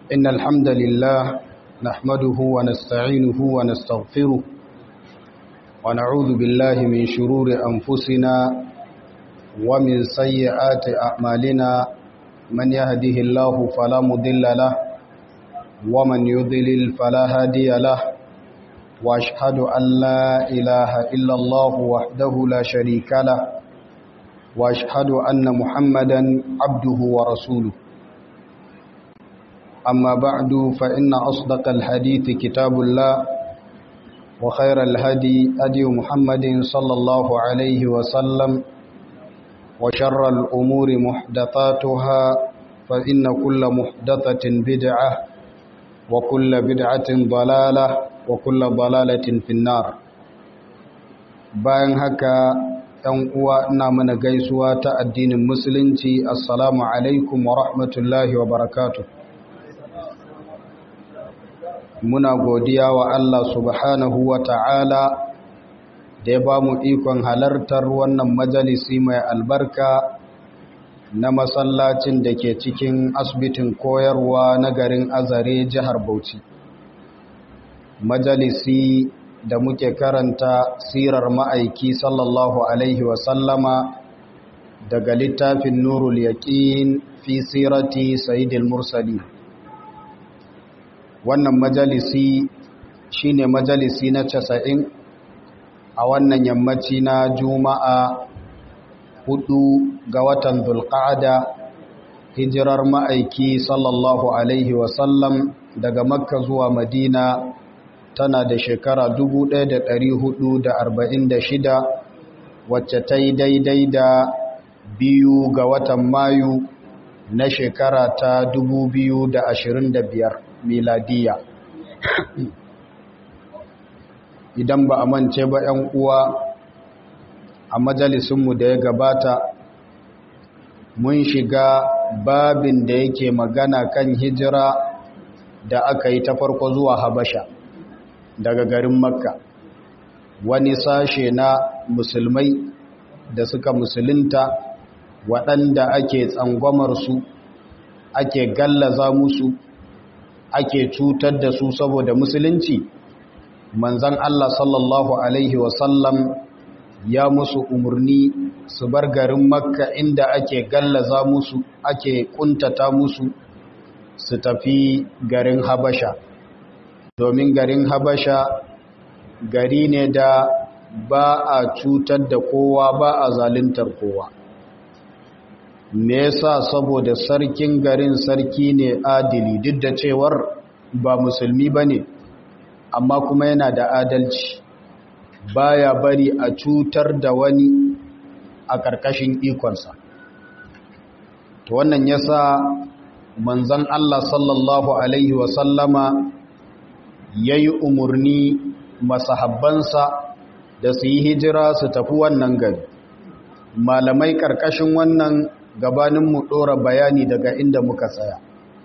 إن الحمد لله نحمده ونستعينه ونستغفره ونعوذ بالله من شرور أنفسنا ومن سيئات أعمالنا من يهده الله فلا مضل له ومن يضلل فلا هادي له وأشهد أن لا إله إلا الله وحده لا شريك له وأشهد أن محمدا عبده ورسوله أما بعد فإن أصدق الحديث كتاب الله وخير الهدي هدي محمد صلى الله عليه وسلم وشر الأمور محدثاتها فإن كل محدثة بدعة وكل بدعة ضلالة وكل ضلالة في النار bayan haka ‘yan uwa ina mana gaisuwa ta addinin musulunci assalamu alaikum wa rahmatullahi wa barakatuh muna godiya wa Allah subhanahu wa ta'ala da ya ba mu ikon halartar wannan majalisi mai albarka na masallacin da ke cikin asibitin koyarwa na garin azare jihar Bauchi. Majalisi da muke karanta sirar ma'aiki sallallahu Alaihi wasallama daga littafin Nurul Yaƙin fi sirati Sayyidil Mursali. Wannan majalisi shine majalisi na casa'in a wannan yammaci na Juma'a hudu ga watan Zulqa'ada hijirar ma'aiki sallallahu Alaihi wasallam daga Makka zuwa Madina tana da shekara 1446 wacce ta yi daidai da biyu ga watan Mayu na shekara ta 2025 miladiya. Idan ba a mance ba 'yan uwa a majalisunmu da ya gabata mun shiga babin da yake magana kan hijira da aka yi ta farko zuwa habasha daga garin makka wani sashe na musulmai da suka musulunta waɗanda ake tsangwamarsu ake gallaza musu ake cutar da su saboda musulunci manzan Allah sallallahu Alaihi wasallam ya musu umarni su bar garin makka inda ake gallaza musu ake kuntata musu su tafi garin habasha domin garin habasha gari ne da ba a cutar da kowa ba a zaluntar kowa me yasa saboda sarkin garin sarki ne adili duk da cewar ba musulmi ba ne amma kuma yana da adalci baya bari a cutar da wani a ƙarƙashin ikonsa to wannan yasa manzon Allah sallallahu alaihi wasallama yayi umurni masahabbansa da su yi hijira su tafi wannan gari malamai ƙarƙashin wannan gabanin mu ɗora bayani daga inda muka tsaya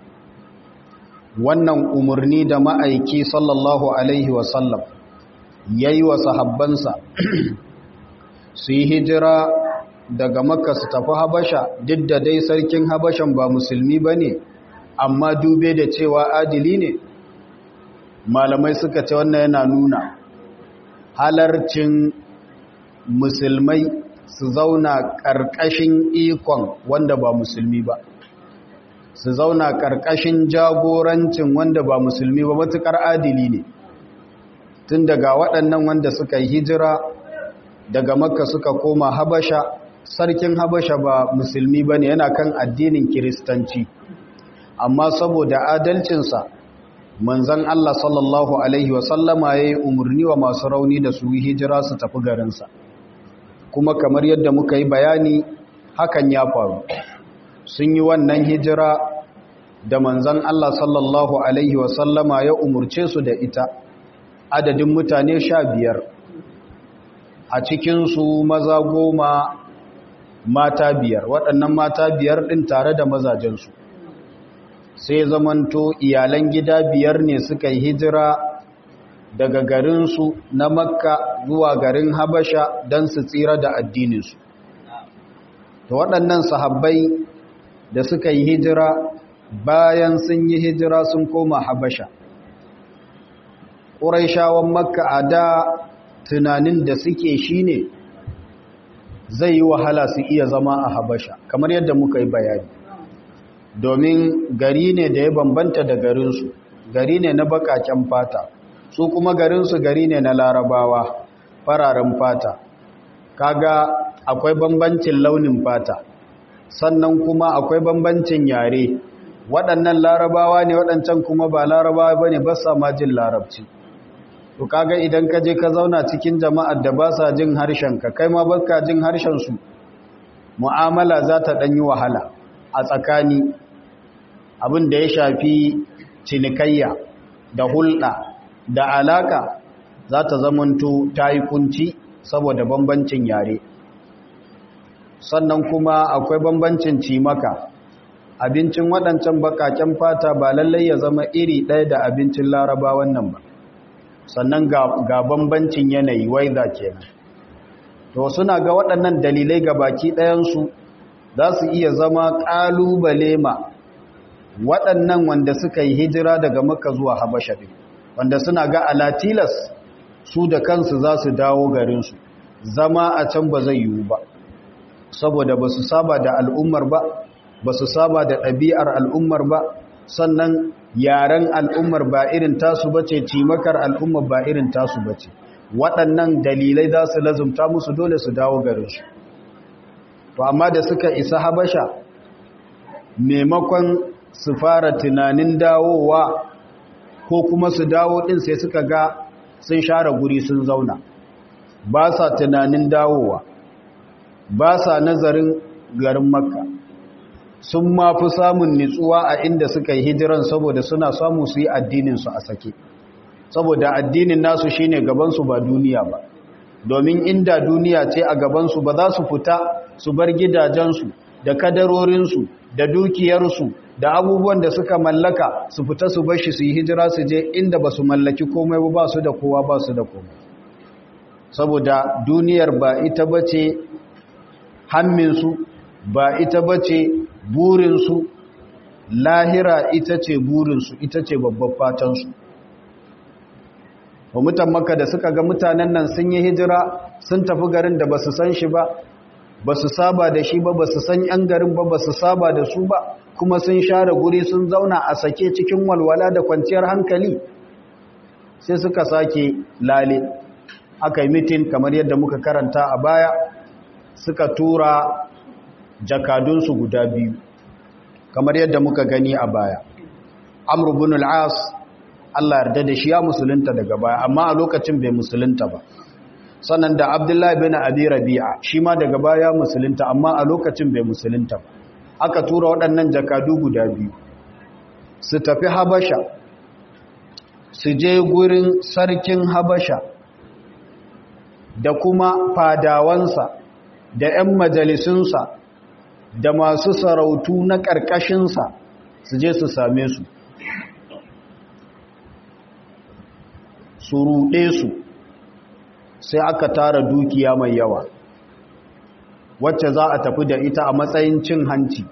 wannan umurni da ma'aiki sallallahu alaihi wasallam ya yi wa sahabbansa su yi hijira daga makka su tafi habasha duk da dai sarkin habashan ba musulmi ba ne amma dube da cewa adili ne malamai suka ce wannan yana nuna halarcin musulmai su zauna ƙarƙashin ikon wanda ba musulmi ba su zauna ƙarƙashin jagorancin wanda ba musulmi ba matuƙar adili ne tun daga waɗannan wanda suka yi hijira daga makka suka koma habasha sarkin habasha ba musulmi ba ne yana kan addinin kiristanci amma saboda adalcinsa manzan Allah sallallahu Alaihi wasallama ya yi umarni wa masu rauni da su yi hijira su tafi garinsa kuma kamar yadda muka yi bayani hakan ya faru sun yi wannan hijira da manzan Allah sallallahu Alaihi wasallama ya umurce su da ita adadin mutane sha biyar a cikinsu maza goma mata biyar waɗannan mata biyar ɗin tare da mazajensu sai zamanto iyalan gida biyar ne suka yi hijira daga garinsu na makka zuwa garin habasha don su tsira da addininsu da waɗannan sahabbai da suka yi hijira bayan sun yi hijira sun koma habasha ƙuraishawan makka a da tunanin da suke shine zai yi wahala su iya zama a habasha kamar yadda muka yi bayani domin gari ne da ya bambanta da garinsu gari ne na bakaken fata su kuma garinsu gari ne na larabawa fararen fata kaga akwai bambancin launin fata sannan kuma akwai bambancin yare waɗannan larabawa ne waɗancan kuma ba larabawa ba ne ba sa ma jin larabci to kaga idan ka je ka zauna cikin jama'ar da ba sa jin harshen ka kai ma baka jin harshen su mu'amala za ta ɗan yi wahala a tsakani abin da ya shafi cinikayya da hulɗa da alaka za ta zamanto ta yi kunci saboda bambancin yare sannan kuma akwai bambancin cimaka abincin waɗancan bakaken fata ba lallai ya zama iri ɗaya da abincin larabawan nan ba sannan ga bambancin yanayi waiza kenan to suna ga waɗannan dalilai ga baki ɗayansu za su iya zama ƙalubale ma waɗannan wanda suka yi hijira daga maka zuwa habasha ɗin wanda suna ga alatilas su da kansu za su dawo garinsu zama a can ba zai yiwu ba saboda ba su saba da al'ummar ba ba su saba da ɗabi'ar al'ummar ba sannan yaren al'ummar ba irin tasu ba ce cimakar al'ummar ba irin tasu ba ce waɗannan dalilai za su lazumta musu dole su dawo garinsu to amma da suka isa habasha maimakon su fara tunanin dawowa ko kuma su dawo ɗin sai suka ga sun share guri sun zauna ba sa tunanin dawowa ba sa nazarin garin makka sun ma fi samun nitsuwa a inda suka yi hijiran saboda suna samu su yi addininsu a sake saboda addinin nasu shine gabansu ba duniya ba domin inda duniya ce a gabansu ba za su fita su bar gidajensu da kadarorinsu da dukiyarsu da abubuwan da suka mallaka su fita su bashi su yi hijira su je inda ba su mallaki komai ba su da kowa ba su da komai saboda duniyar ba ita ba ce hamminsu ba ita ba ce burinsu lahira ita ce burinsu ita ce babban fatansu wa mutan maka da suka ga mutanen nan sun yi hijira sun tafi garin da ba su san shi ba ba su saba da shi ba ba su san yan garin ba ba su saba da su ba kuma sun share guri sun zauna a sake cikin walwala da kwanciyar hankali sai suka sake lale aka yi mitin kamar yadda muka karanta a baya suka tura jakadunsu guda biyu kamar yadda muka gani a baya amr ibn al-as Allah yarda da shi ya musulunta daga baya amma a lokacin bai musulunta ba sannan da abdullahi bin abi rabi'a shi ma daga baya musulunta amma a lokacin bai musulunta ba aka tura waɗannan jakadu guda biyu su tafi habasha su je gurin sarkin habasha da kuma fadawansa da 'yan majalisunsa da masu sarautu na ƙarƙashinsa su je su same su su ruɗe su sai aka tara dukiya mai yawa wacce za a tafi da ita a matsayin cin hanci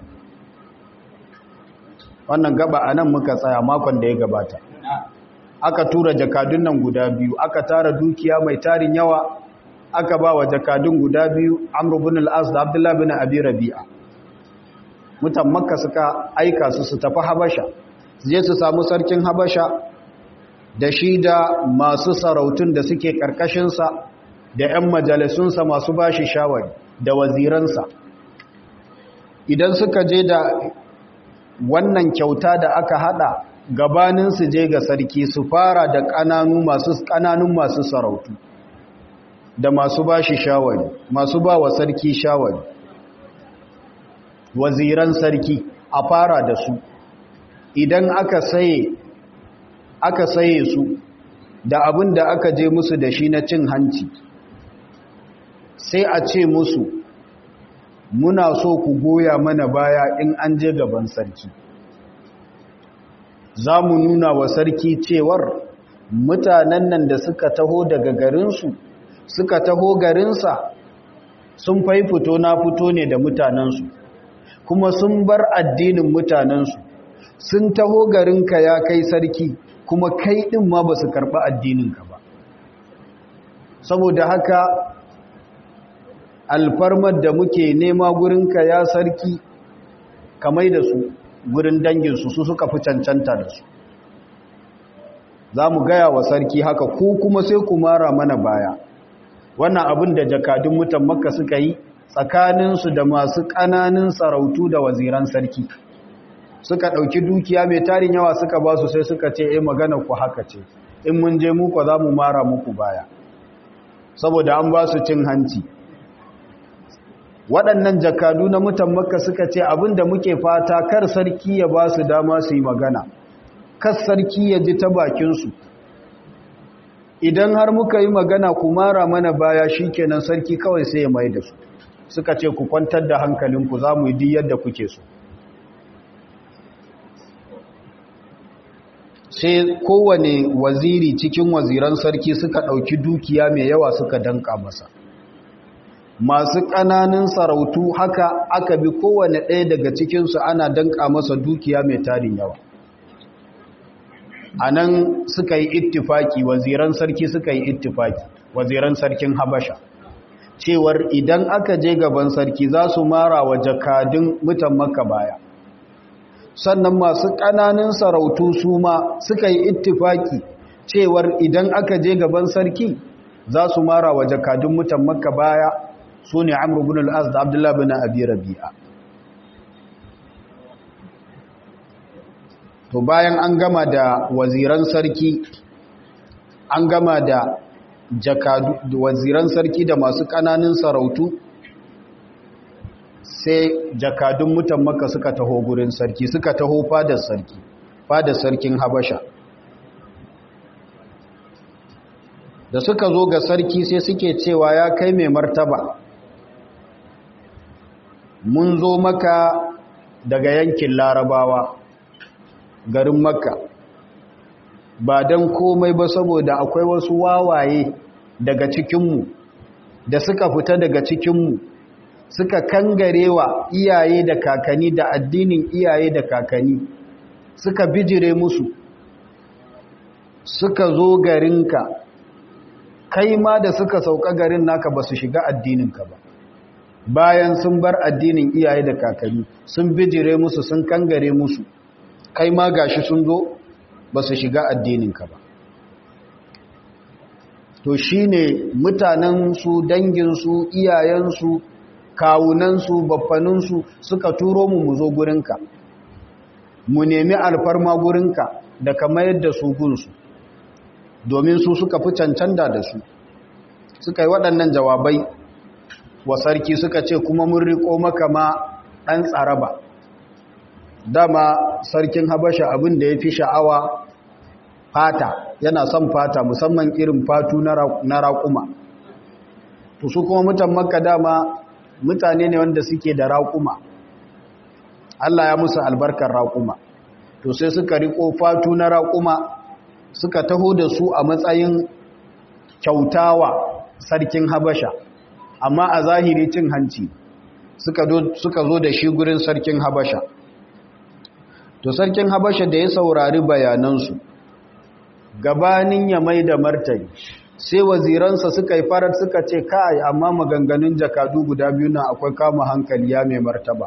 wannan gaba a nan muka tsaya makon da ya gabata aka tura jakadun nan guda biyu aka tara dukiya mai tarin yawa aka ba wa jakadun guda biyu amru bin al-as da abdullahi bin abi rabi'a mutan makka suka aika su su tafi habasha su je su samu sarkin habasha da shi da masu sarautun da suke karkashinsa da 'yan majalisunsa masu bashi shawari da waziransa idan suka je da wannan kyauta da aka hada gabanin su je ga sarki su fara da ƙananu masu ƙananun masu sarautu da masu bashi shawari masu ba wa sarki shawari waziran sarki a fara da su idan aka saye aka saye su da abin da aka je musu da shi na cin hanci sai a ce musu muna so ku goya mana baya in an je gaban sarki za mu nuna wa sarki cewar mutanen nan da suka taho daga garinsu suka taho garinsa sun fai fito na fito ne da mutanensu kuma sun bar addinin mutanensu sun taho garinka ya kai sarki kuma kai ɗin ma ba su karɓi addininka ba saboda haka alfarmar da muke nema gurinka ya sarki kamai da su gurin danginsu su suka fi cancanta da su za mu gaya wa sarki haka ko kuma sai ku mara mana baya wannan abin da jakadun mutan makka suka yi tsakaninsu da masu ƙananin sarautu da waziran sarki suka ɗauki dukiya mai tarin yawa suka ba su sai suka ce e magana ku haka ce in mun je muku za mu mara muku baya saboda an ba su cin hanci waɗannan jakadu na mutan makka suka ce abinda muke fata kar sarki ya ba su dama su yi magana kar sarki ya ji ta bakinsu idan har muka yi magana ku mara mana baya shi kenan sarki kawai sai ya mai da su suka ce ku kwantar da hankalinku za mu yi yadda kuke so sai kowane waziri cikin waziran sarki suka ɗauki dukiya mai yawa suka danka masa masu ƙananan sarautu haka aka bi kowane ɗaya daga cikinsu ana danka masa dukiya mai tarin yawa a nan suka yi ittifaki waziran sarki suka yi ittifaki waziran sarkin habasha cewar idan aka je gaban sarki za su mara wa jakadun mutan maka baya sannan masu ƙananan sarautu su ma suka yi ittifaki cewar idan aka je gaban sarki za su mara wa jakadun mutan maka baya su ne amur bin al'az da abdullahi bin abi rabi'a to bayan an gama da waziran sarki an gama da jakadu waziran sarki da masu ƙananan sarautu sai jakadun mutan maka suka taho gurin sarki suka taho fadar sarki fadar sarkin habasha da suka zo ga sarki sai suke cewa ya kai mai martaba mun zo maka daga yankin larabawa garin makka ba don komai ba saboda akwai wasu wawaye daga cikinmu da suka fita daga cikinmu suka kangarewa iyaye da kakanni da addinin iyaye da kakanni suka bijire musu suka zo garinka kai ma da suka sauka garin naka ba su shiga addininka ba bayan sun bar addinin iyaye da kakanni sun bijire musu sun kangare musu kai ma gashi sun zo ba su shiga addininka ba to shine mutanensu danginsu iyayensu kawunansu baffaninsu suka turo mu mu zo gurinka mu nemi alfarma gurinka da ka mayar da su gunsu domin su suka fi cancanta da su suka yi waɗannan jawabai wa sarki suka ce kuma mun riko maka ma ɗan tsaraba dama sarkin habasha abin da ya fi sha'awa fata yana son fata musamman irin fatu na raƙuma to su kuma mutan makka dama mutane ne wanda suke da raƙuma Allah ya musu albarkar raƙuma to sai suka riko fatu na raƙuma suka taho da su a matsayin kyautawa sarkin habasha amma a zahiri cin hanci suka zo da shi gurin sarkin habasha to sarkin habasha da ya saurari bayanansu gabanin ya mai da martani sai waziransa suka yi farar suka ce kai amma maganganun jakadu guda biyu na akwai kama hankali ya mai martaba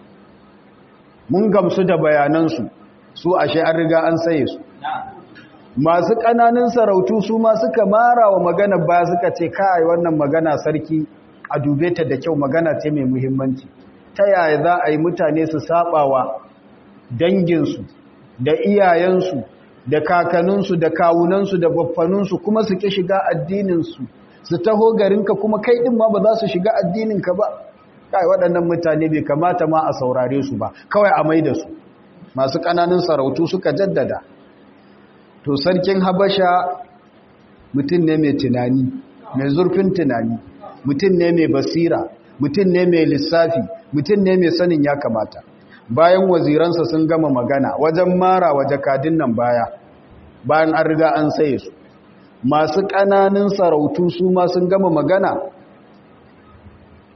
mun gamsu da bayanansu su ashe an riga an saye su masu ƙananan sarautu su ma suka mara wa magana ba suka ce kai wannan magana sarki a dube ta da kyau magana ce mai muhimmanci ta yaya za a yi mutane su sabawa danginsu da iyayensu da kakaninsu da kawunansu da baffaninsu kuma su ki shiga addininsu su taho garinka kuma kai ɗin ma ba za su shiga addininka ba kai waɗannan mutane bai kamata ma a saurare su ba kawai a mai da su masu ƙananan sarautu suka jaddada to sarkin habasha mutum ne mai tunani mai zurfin tunani mutum ne mai basira mutum ne mai lissafi mutum ne mai sanin ya kamata bayan waziransa sun gama magana wajen mara wa jakadin nan baya bayan an riga an saye su masu ƙananan sarautu su ma sun gama magana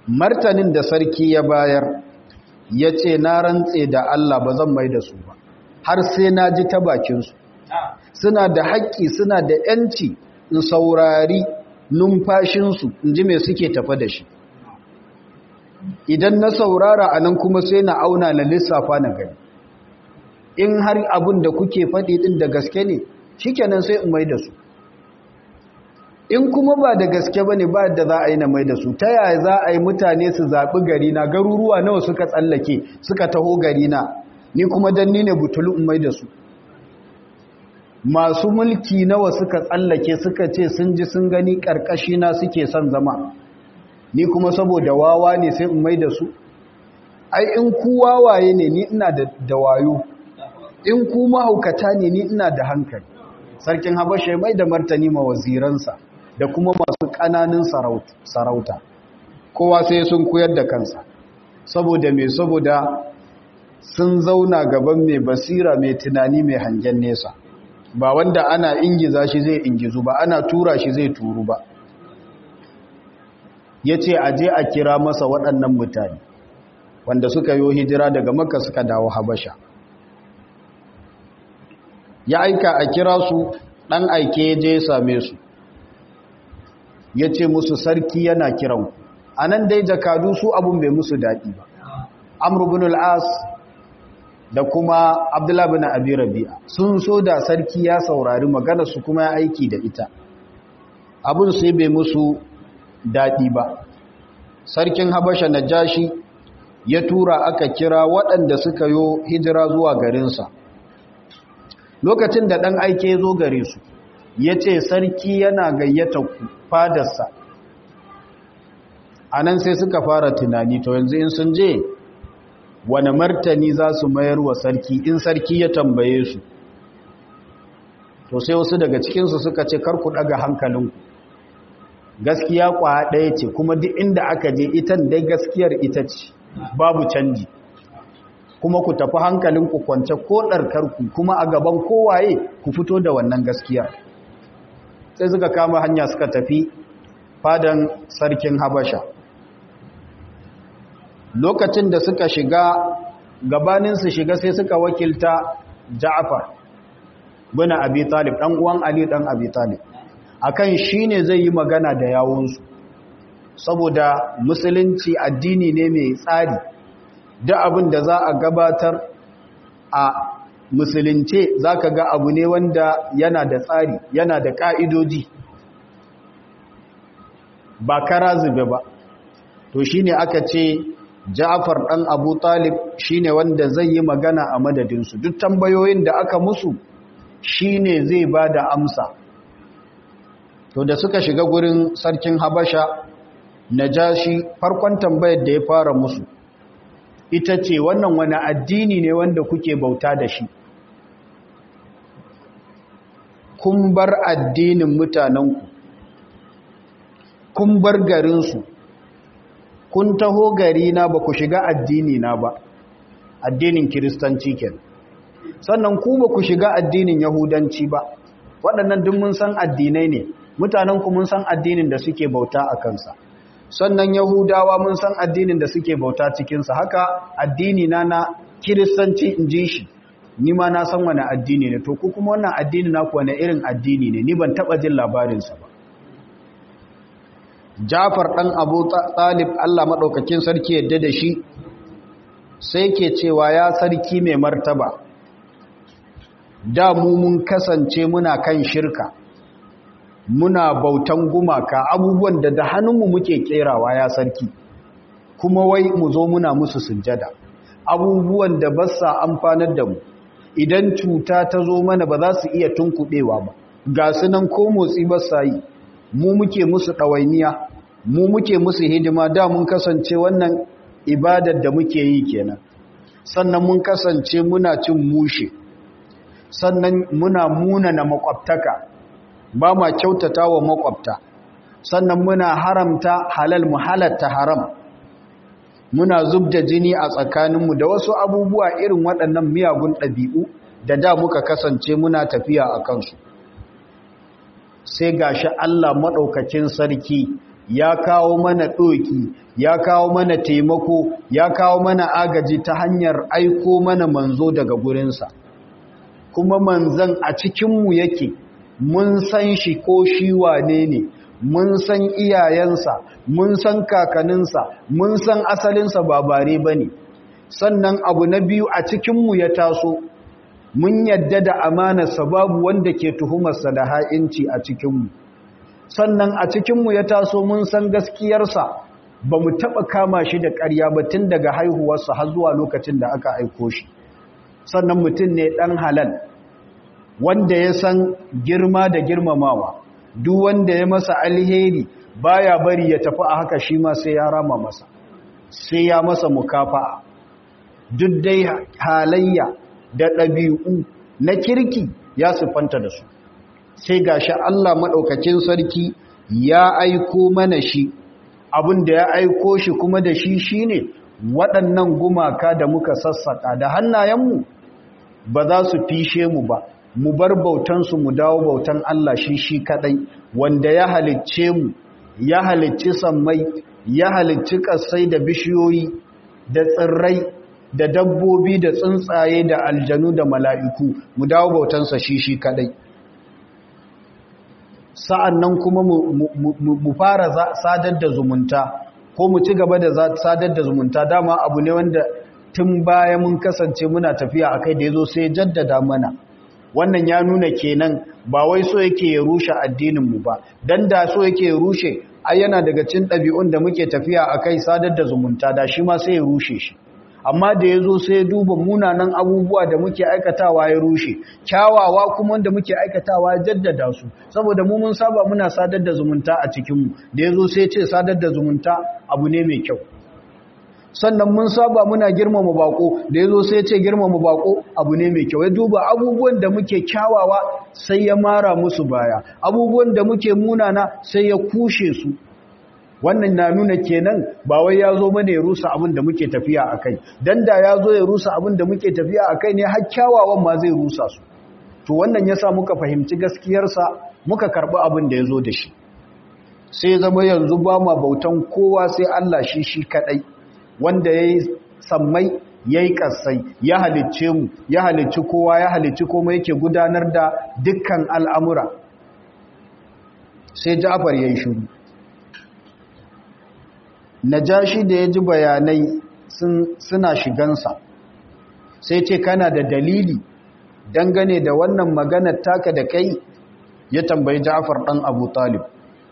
martanin da sarki ya bayar ya ce na rantse da Allah ba zan mai da su ba har sai na ji ta bakinsu suna da haƙƙi suna da ‘yanci in saurari numfashinsu in ji mai suke tafa da shi idan na saurara a nan kuma sai na auna na lissafa na gani in har abin da kuke faɗi ɗin da gaske ne shikenan sai in mai da su in kuma ba da gaske ba ne ba da za a yi na mai da su ta yaya za a yi mutane su zaɓi gari na garuruwa nawa suka tsallake suka taho gari na ni kuma don ni ne butulu in mai da su masu mulki nawa suka tsallake suka ce sun ji sun gani ƙarƙashi na suke son zama ni kuma saboda wawa ne sai in mai da su ai in ku wawaye ne ni ina da wayo in ku mahaukata ne ni ina da hankali sarkin habasha mai da martani ma waziransa da kuma masu ƙananin sarauta kowa sai sun koyar da kansa saboda mai saboda sun zauna gaban mai basira mai tunani mai hangen nesa ba wanda ana ingiza shi zai ingizu ba ana tura shi zai turu ba ya ce a je a kira masa waɗannan mutane wanda suka yi hijira daga maka suka dawo habasha ya aika a kira su ɗan aike ya je same su ya ce musu sarki yana kiran a nan dai jakadu su abun bai musu daɗi ba amur bin al'as da kuma abdullahi bin abi rabi'a sun so da sarki ya saurari magana su kuma ya aiki da ita abun sai bai musu daɗi ba sarkin habasha na jashi ya tura aka kira waɗanda suka yo hijira zuwa garinsa lokacin da ɗan aike ya zo gare su ya ce sarki yana gayyata ku fadarsa a nan sai suka fara tunani to yanzu in sun je wane martani za su mayar wa sarki in sarki ya tambaye su to sai wasu daga cikinsu suka ce karku ɗaga hankalinku gaskiya kwa ɗaya ce kuma duk inda aka je itan dai gaskiyar ita ce babu canji kuma ku tafi hankalinku kwance ko ɗarkarku kuma a gaban kowaye ku fito da wannan gaskiyar sai suka kama hanya suka tafi fadan sarkin habasha lokacin da suka shiga gabanin su shiga sai suka wakilta ja'far bin abi talib dan uwan ali dan abi talib akan shine zai yi magana da yawunsu saboda musulunci addini ne mai tsari da abin da za a gabatar a musulunce za ka ga abu ne wanda yana da tsari yana da ƙa'idoji ba kara zube ba to shi ne aka ce ja'afar ɗan abu talib shi ne wanda zai yi magana a madadinsu duk tambayoyin da aka musu shi ne zai ba da amsa to da suka shiga gurin sarkin habasha na jashi farkon tambayar da ya fara musu ita ce wannan wani addini ne wanda kuke bauta da shi kun bar addinin mutanenku kun bar garinsu kun taho gari na ba ku shiga addini na ba addinin kiristanci ken sannan ku ba ku shiga addinin yahudanci ba waɗannan duk mun san addinai ne mutanenku mun san addinin da suke bauta a kansa sannan yahudawa mun san addinin da suke bauta cikinsa haka addini na na kiristanci in ji shi ni ma na san wani addini ne to ku kuma wannan addini na wani irin addini ne ni ban taba jin labarinsa ba jafar ɗan abu talib allah maɗaukakin sarki yadda da shi sai ke cewa ya sarki mai martaba da mu mun kasance muna kan shirka muna bautan gumaka abubuwan da da hannunmu muke kerawa ya sarki kuma wai mu zo muna musu sujjada abubuwan da ba sa amfanar da mu idan cuta ta zo mana ba za su iya tunkuɗewa ba ga su nan ko motsi ba sa yi mu muke musu ɗawainiya mu muke musu hidima da mun kasance wannan ibadar da muke yi kenan sannan mun kasance muna cin mushe sannan muna munana makwabtaka ba ma kyautata wa makwabta sannan muna haramta halal mu halatta haram muna zubda jini a tsakaninmu da wasu abubuwa irin waɗannan miyagun ɗabi'u da da muka kasance muna tafiya a kansu sai gashi Allah maɗaukacin sarki ya kawo mana ɗoki ya kawo mana taimako ya kawo mana agaji ta hanyar aiko mana manzo daga gurinsa kuma manzan a cikinmu yake mun san shi ko shi wane ne mun san iyayensa mun san kakaninsa mun san asalinsa ba bare ba ne sannan abu na biyu a cikinmu ya taso mun yadda da amanarsa babu wanda ke tuhumarsa da ha'inci a cikinmu sannan a cikinmu ya taso mun san gaskiyarsa ba mu taɓa kama shi da ƙarya ba tun daga haihuwarsa har zuwa lokacin da aka aiko shi sannan mutum ne ɗan halal wanda ya san girma da girmamawa duk wanda ya masa alheri baya bari ya tafi a haka shi ma sai ya rama masa sai ya masa mukafa'a duk dai halayya da ɗabi'u na kirki ya siffanta da su sai gashi Allah maɗaukakin sarki ya aiko mana shi abin da ya aiko shi kuma da shi shine waɗannan gumaka da muka sassaƙa da hannayenmu ba za su fishe mu ba mu bar bautansu mu dawo bautan Allah shi shi kaɗai wanda ya halicce mu ya halicci sammai ya halicci ƙasai da bishiyoyi da tsirrai da dabbobi da tsuntsaye da aljanu da mala'iku mu dawo bautansa shi shi kaɗai sa'an nan kuma mu fara sadar da zumunta ko mu ci gaba da sadar da zumunta dama abu ne wanda tun baya mun kasance muna tafiya a kai da ya zo sai jaddada mana wannan ya nuna kenan ba wai so yake ya rushe addininmu ba don da so yake ya rushe ai yana daga cin ɗabi'un da muke tafiya a kai sadar da zumunta da shi ma sai ya rushe shi amma da ya zo sai ya duba munanan abubuwa da muke aikatawa ya rushe kyawawa kuma wanda muke aikatawa ya jaddada su saboda mu mun saba muna sadar da zumunta a cikinmu da ya zo sai ce sadar da zumunta abu ne mai kyau sannan mun saba muna girmama bako da ya zo sai ce girmama bako abu ne mai kyau ya duba abubuwan da muke kyawawa sai ya mara musu baya abubuwan da muke munana sai ya kushe su wannan na nuna kenan ba wai ya zo mana ya rusa abin da muke tafiya a kai don da ya zo ya rusa abin da muke tafiya a kai ne har kyawawan ma zai rusa su to wannan ya sa muka fahimci gaskiyarsa muka karɓi abin da ya zo da shi sai zama yanzu ba ma bautan kowa sai Allah shi shi kaɗai wanda ya yi sammai ya yi ƙasai ya halicce mu ya halicci kowa ya halicci kuma yake gudanar da dukkan al'amura sai ja'afar ya yi shuru najashi da ya ji bayanai suna shigansa sai ce kana da dalili dangane da wannan maganar taka da kai ya tambayi ja'afar ɗan abu talib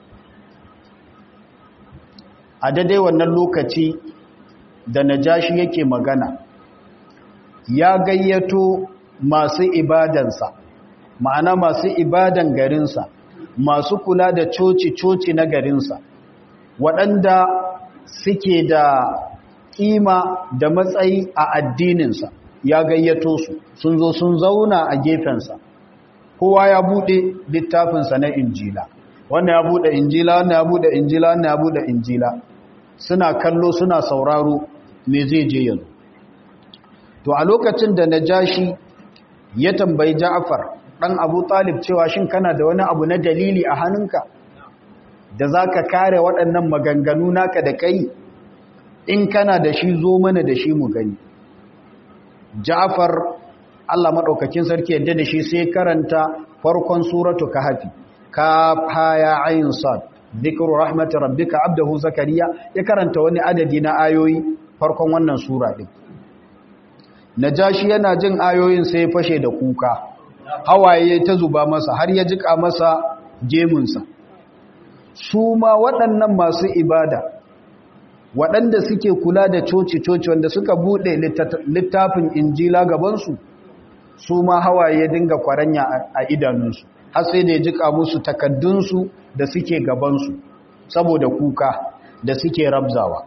a daidai wannan lokaci da najashi yake magana ya gayyato masu ibadansa ma'ana masu ibadan garinsa masu kula da coci-coci na garinsa waɗanda suke da ƙima da matsayi a addininsa ya gayyato su sun zo sun zauna a gefensa kowa ya buɗe littafinsa na injila wannan ya buɗe injila wannan ya buɗe injila wannan ya buɗe injila suna kallo suna sauraro me zai je yanzu to a lokacin da najashi ya tambayi ja'far dan abu talib cewa shin kana da wani abu na dalili a hannunka da za ka kare waɗannan maganganu naka da kai in kana da shi zo mana da shi mu gani ja'far Allah maɗaukakin sarki yadda da shi sai karanta farkon suratu kahfi ka haya ayin sad dhikru rahmati rabbika abdahu zakariya ya karanta wani adadi na ayoyi farkon wannan sura din najashi yana jin ayoyin sai ya fashe da kuka hawaye ta zuba masa har ya jika masa gemunsa su ma waɗannan masu ibada waɗanda suke kula da coci-coci wanda suka buɗe littafin injila gabansu su ma hawaye dinga kwaranya a idanunsu har sai da ya jika musu takaddunsu da suke gabansu saboda kuka da suke rabzawa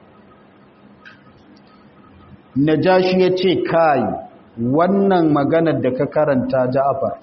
najashi ya ce kai wannan maganar da ka karanta ja'afar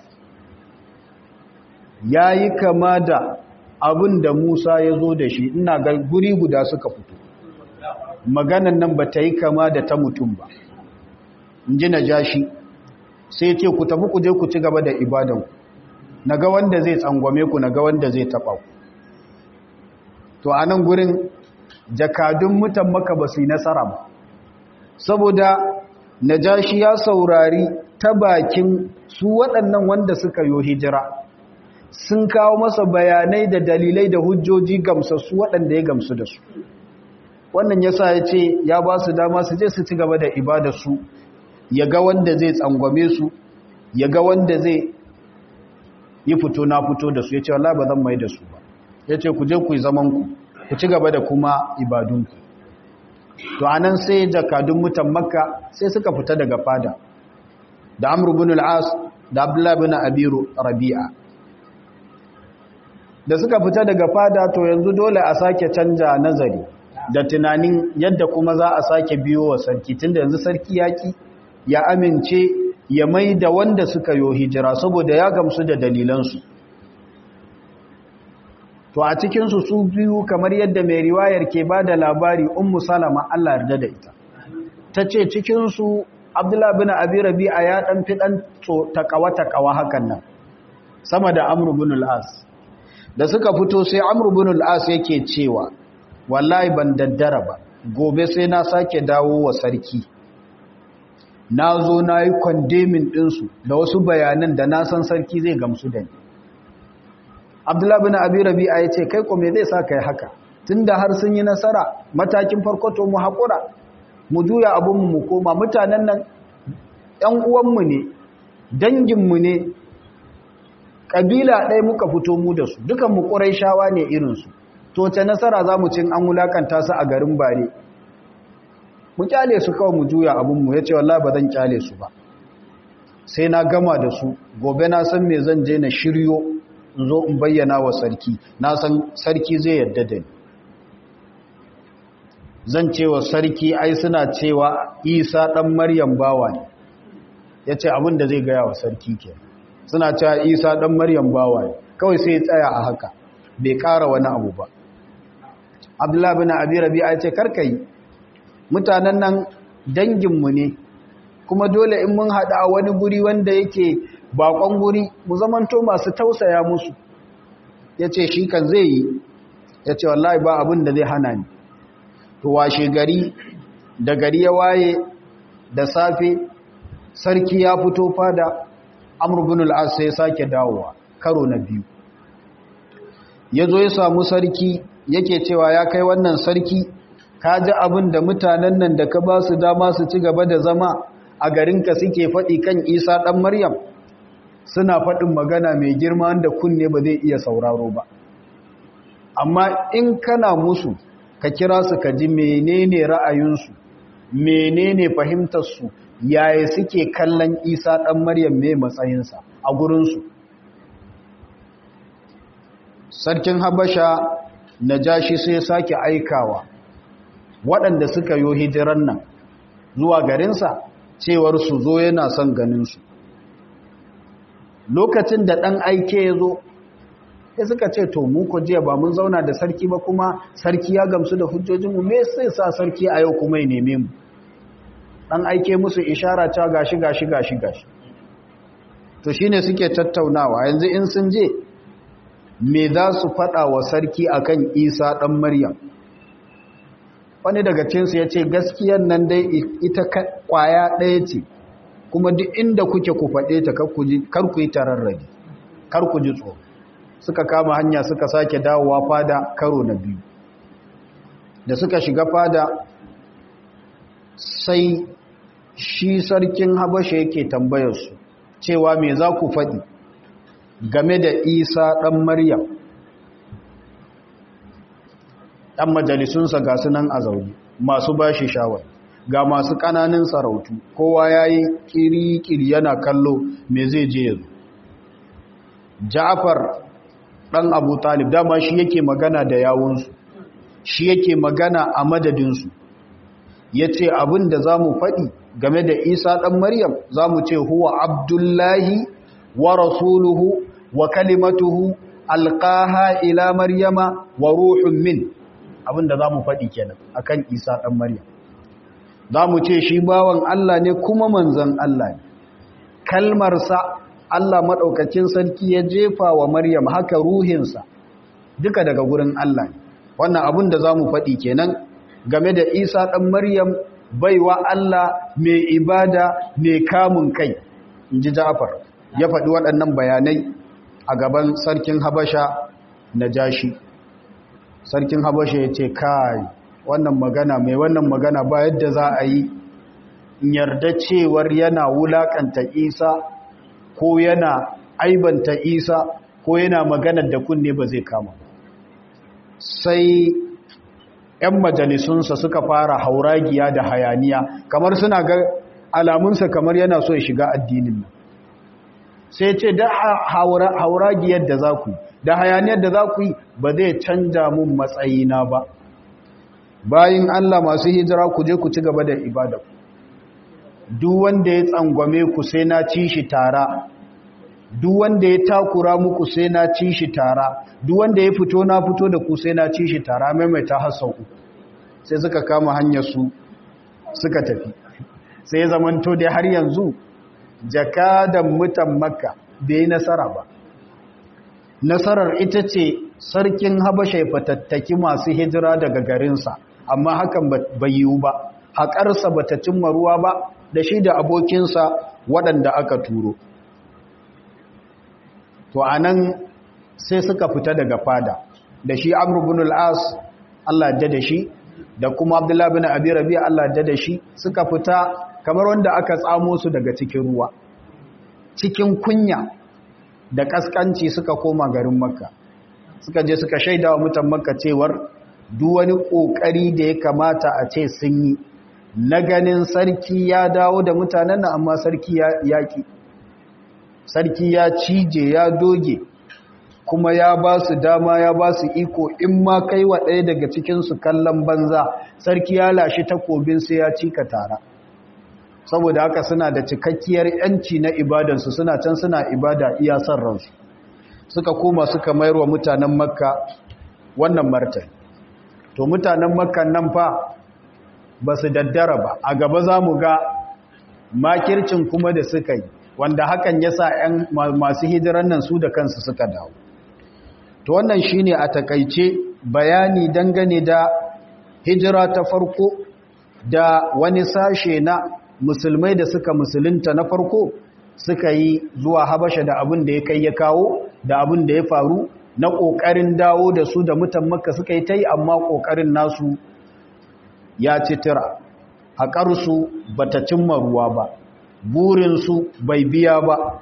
ya yi kama da abin da musa ya zo da shi ina ga guri guda suka fito maganar nan ba ta yi kama da ta mutum ba in ji najashi sai ce ku tafi ku je ku ci gaba da ibadanku na ga wanda zai tsangwame ku na ga wanda zai taɓa ku to a nan gurin jakadun mutan maka ba su yi nasara ba saboda najashi ya saurari ta bakin su waɗannan wanda suka yo hijira sun kawo masa bayanai da dalilai da hujjoji gamsassu waɗanda ya gamsu da su wannan ya sa ya ce ya ba su dama su je su ci gaba da ibadarsu ya ga wanda zai tsangwame su ya ga wanda zai yi fito na fito da su ya ce wala ba zan mai da su ba ya ce ku je ku yi zamanku ku ci gaba da kuma ibadunku to anan sai jakadun mutan makka sai suka fita daga fada da amr ibn al-as da abdullah ibn abiru rabi'a da suka fita daga fada to yanzu dole a sake canja nazari da tunanin yadda kuma za a sake biyo wa sarki tunda yanzu sarki yaki ya amince ya mai da wanda suka yo hijira saboda ya gamsu da dalilansu to a cikinsu su biyu kamar yadda mai riwayar ke ba da labari ummu salama Allah yarda da ita ta ce cikinsu abdullah bin abi rabi'a ya dan fi dan takawa-takawa hakan nan sama da amr bin al-as da suka fito sai amr bin al-as yake cewa wallahi ban daddara ba gobe sai na sake dawo wa sarki na zo na yi kwandemin ɗinsu da wasu bayanan da na san sarki zai gamsu da ni abdullahi bin abi rabi'a ya ce kai ko me zai sa kai haka tunda har sun yi nasara matakin farko to mu haƙura mu juya abinmu mu koma mutanen nan ‘yan uwanmu ne danginmu ne ƙabila ɗaya muka fito mu da su dukan mu ƙurai shawa ne irinsu to ce nasara za mu cin an wulakanta su a garin bare mu kyale su kawai mu juya abinmu ya ce wallah ba zan kyale su ba sai na gama da su gobe na san me zan je na shiryo in zo in bayyana wa sarki na san sarki zai yadda da ni zan cewa sarki ai suna cewa isa ɗan maryam bawa ne ya ce abin da zai gaya wa sarki ke suna cewa isa ɗan maryam bawa ne kawai sai ya tsaya a haka bai ƙara wani abu ba abdullahi bin abi rabi'a ya ce karkai mutanen nan danginmu ne kuma dole in mun haɗa a wani guri wanda yake bakon guri mu zamanto masu tausaya musu ya ce shi kan zai yi ya ce wallahi ba abin da zai hana ni to washe gari da gari ya waye da safe sarki ya fito fada amurbin al'as sai sake dawowa karo na biyu ya zo ya samu sarki yake cewa ya kai wannan sarki ka ji abin da mutanen nan da ka ba su dama su ci gaba da zama a garinka suke faɗi kan isa ɗan maryam suna faɗin magana mai girma da kunne ba zai iya sauraro ba amma in kana musu ka kira su ka ji menene ra'ayinsu menene fahimtarsu yaya suke kallon isa ɗan maryam mai matsayinsa a gurinsu sarkin habasha na jashi sai sake aikawa waɗanda suka yo hijiran nan zuwa garinsa cewar su zo yana son ganinsu lokacin da ɗan aike ya zo ya suka ce to mu ko jiya ba mun zauna da sarki ba kuma sarki ya gamsu da hujjojinmu me sai sa sarki a yau kuma ya neme mu ɗan aike musu ishara cewa gashi gashi gashi gashi to shine suke tattaunawa yanzu in sun je me za su faɗa wa sarki akan isa ɗan maryam wani daga cinsu ya ce gaskiyar nan dai ita kwaya ɗaya ce kuma duk inda kuke ku faɗe ta kar ku yi tararrabi kar ku ji tsoro suka kama hanya suka sake dawowa fada karo na biyu da suka shiga fada sai shi sarkin habasha yake tambayarsu cewa me za ku faɗi game da isa ɗan maryam ɗan majalisunsa ga sunan a zaune masu ba shi shawar ga masu ƙananin sarautu kowa ya yi ƙiri-ƙiri yana kallo me zai je yanzu ja'afar ɗan abu talib dama shi yake magana da yawunsu shi yake magana a madadinsu ya ce abin da za mu faɗi game da isa ɗan maryam za mu ce huwa abdullahi wa rasuluhu wa kalimatuhu alƙaha ila maryama wa ruhun min abin da za mu faɗi kenan akan isa ɗan maryam za mu ce shi bawan Allah ne kuma manzan Allah ne kalmarsa Allah maɗaukakin sarki ya jefa wa maryam haka ruhinsa duka daga gurin Allah ne wannan abin da za mu faɗi kenan game da isa ɗan maryam baiwa Allah mai ibada mai kamun kai in ji ja'afar ya faɗi waɗannan bayanai a gaban sarkin habasha na jashi sarkin habasha ya ce kai wannan magana mai wannan magana ba yadda za a yi yarda cewar yana wulakanta isa ko yana aibanta isa ko yana maganar da kunne ba zai kama sai 'yan majalisunsa suka fara hauragiya da hayaniya kamar suna ga alamunsa kamar yana so ya shiga addinin nan sai ce da hauragiyar da za ku da hayaniyar da za ku yi ba zai canja mun matsayina ba bayin Allah masu hijira ku je ku ci gaba da ibada duk wanda ya tsangwame ku sai na ci shi tara duk wanda ya takura muku sai na ci shi tara duk wanda ya fito na fito da ku sai na ci shi tara maimaita har sau uku sai suka kama hanyar su suka tafi sai ya zamanto dai har yanzu jakadan mutan makka bai yi nasara ba nasarar ita ce sarkin habasha ya fatattaki masu hijira daga garinsa amma hakan bai yiwu ba haƙarsa ba ta cimma ruwa ba da shi da abokinsa waɗanda aka turo to a nan sai suka fita daga fada da shi amru bin al'as Allah da da shi da kuma abdullahi bin abi rabi Allah da da shi suka fita kamar wanda aka tsamo su daga cikin ruwa cikin kunya da kaskanci suka koma garin makka suka je suka shaida wa mutan makka cewar duk wani kokari da ya kamata a ce sun yi na ganin sarki ya dawo da mutanen nan amma sarki ya yaki sarki ya cije ya doge kuma ya ba su dama ya ba su iko in ma kai wa ɗaya daga cikinsu kallon banza sarki ya lashe takobin sai ya cika tara saboda haka suna da cikakkiyar yanci na ibadansu suna can suna ibada iya son ransu suka koma suka mayar wa mutanen makka wannan martani to mutanen makka nan fa ba su daddara ba a gaba za mu ga makircin kuma da suka yi wanda hakan ya sa ‘yan masu hijiran nan su da kansu suka dawo to wannan shine a takaice bayani dangane da hijira ta farko da wani sashe na musulmai da suka musulunta na farko suka yi zuwa habasha da abin da ya kai ya kawo da abin da ya faru na ƙoƙarin dawo da su da mutan makka suka yi ta yi amma ƙoƙarin nasu ya ci tira haƙarsu ba ta cimma ruwa ba burinsu bai biya ba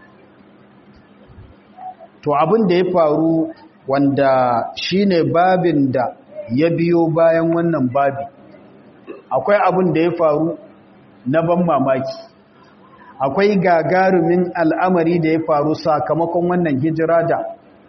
to abin da ya faru wanda shine babin da ya biyo bayan wannan babi akwai abin da ya faru na ban mamaki akwai gagarumin al'amari da ya faru sakamakon wannan hijira da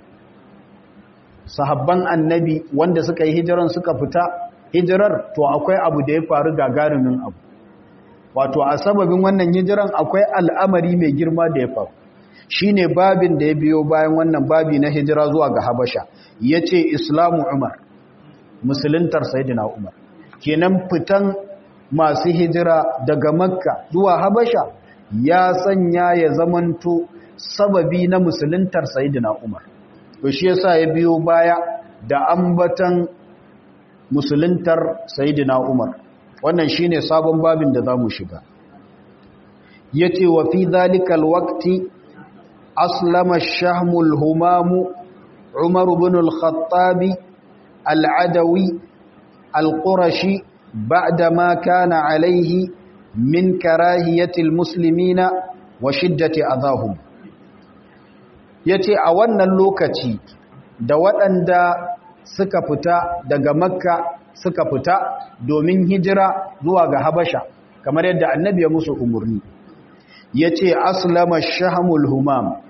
sahabban annabi wanda suka yi hijiran suka fita hijirar to akwai abu da ya faru gagarumin abu wato a sababin wannan hijiran akwai al'amari mai girma da ya faru shine babin da ya biyo bayan wannan babi na hijira zuwa ga habasha yace islamu umar musuluntar sayyidina umar kenan fitan masu hijira daga makka zuwa habasha ya sanya ya zamanto sababi na musuluntar sayyidina umar to shi yasa ya biyo baya da ambatan musuluntar sayyidina umar wannan shine sabon babin da zamu shiga yace wa fi zalikal waqti aslama ash-shahmul humam umar ibn al-khattab al-adawi al-qurashi ba'da ma kana alayhi min karahiyati al-muslimina wa shiddati adahum yace a wannan lokaci da waɗanda suka fita daga makka suka fita domin hijira zuwa ga habasha kamar yadda annabi ya musu umarni ya ce aslama shahamul humam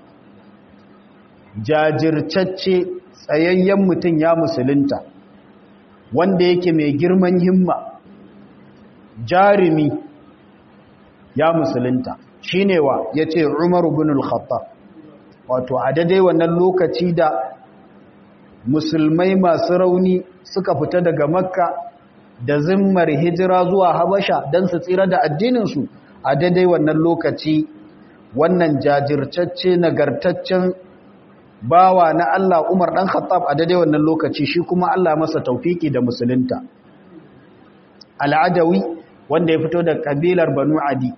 jajircacce tsayayyen mutum ya musulunta wanda yake mai girman himma jarumi ya musulunta shine wa ya ce umaru bin al-khattab wato a daidai wannan lokaci da musulmai masu rauni suka fita daga makka da zimmar hijira zuwa habasha don su tsira da addininsu a daidai wannan lokaci wannan jajirtacce nagartaccen bawa na Allah Umar dan Khattab a daidai wannan lokaci shi kuma Allah masa taufiki da musulunta al'adawi wanda ya fito da kabilar Banu Adi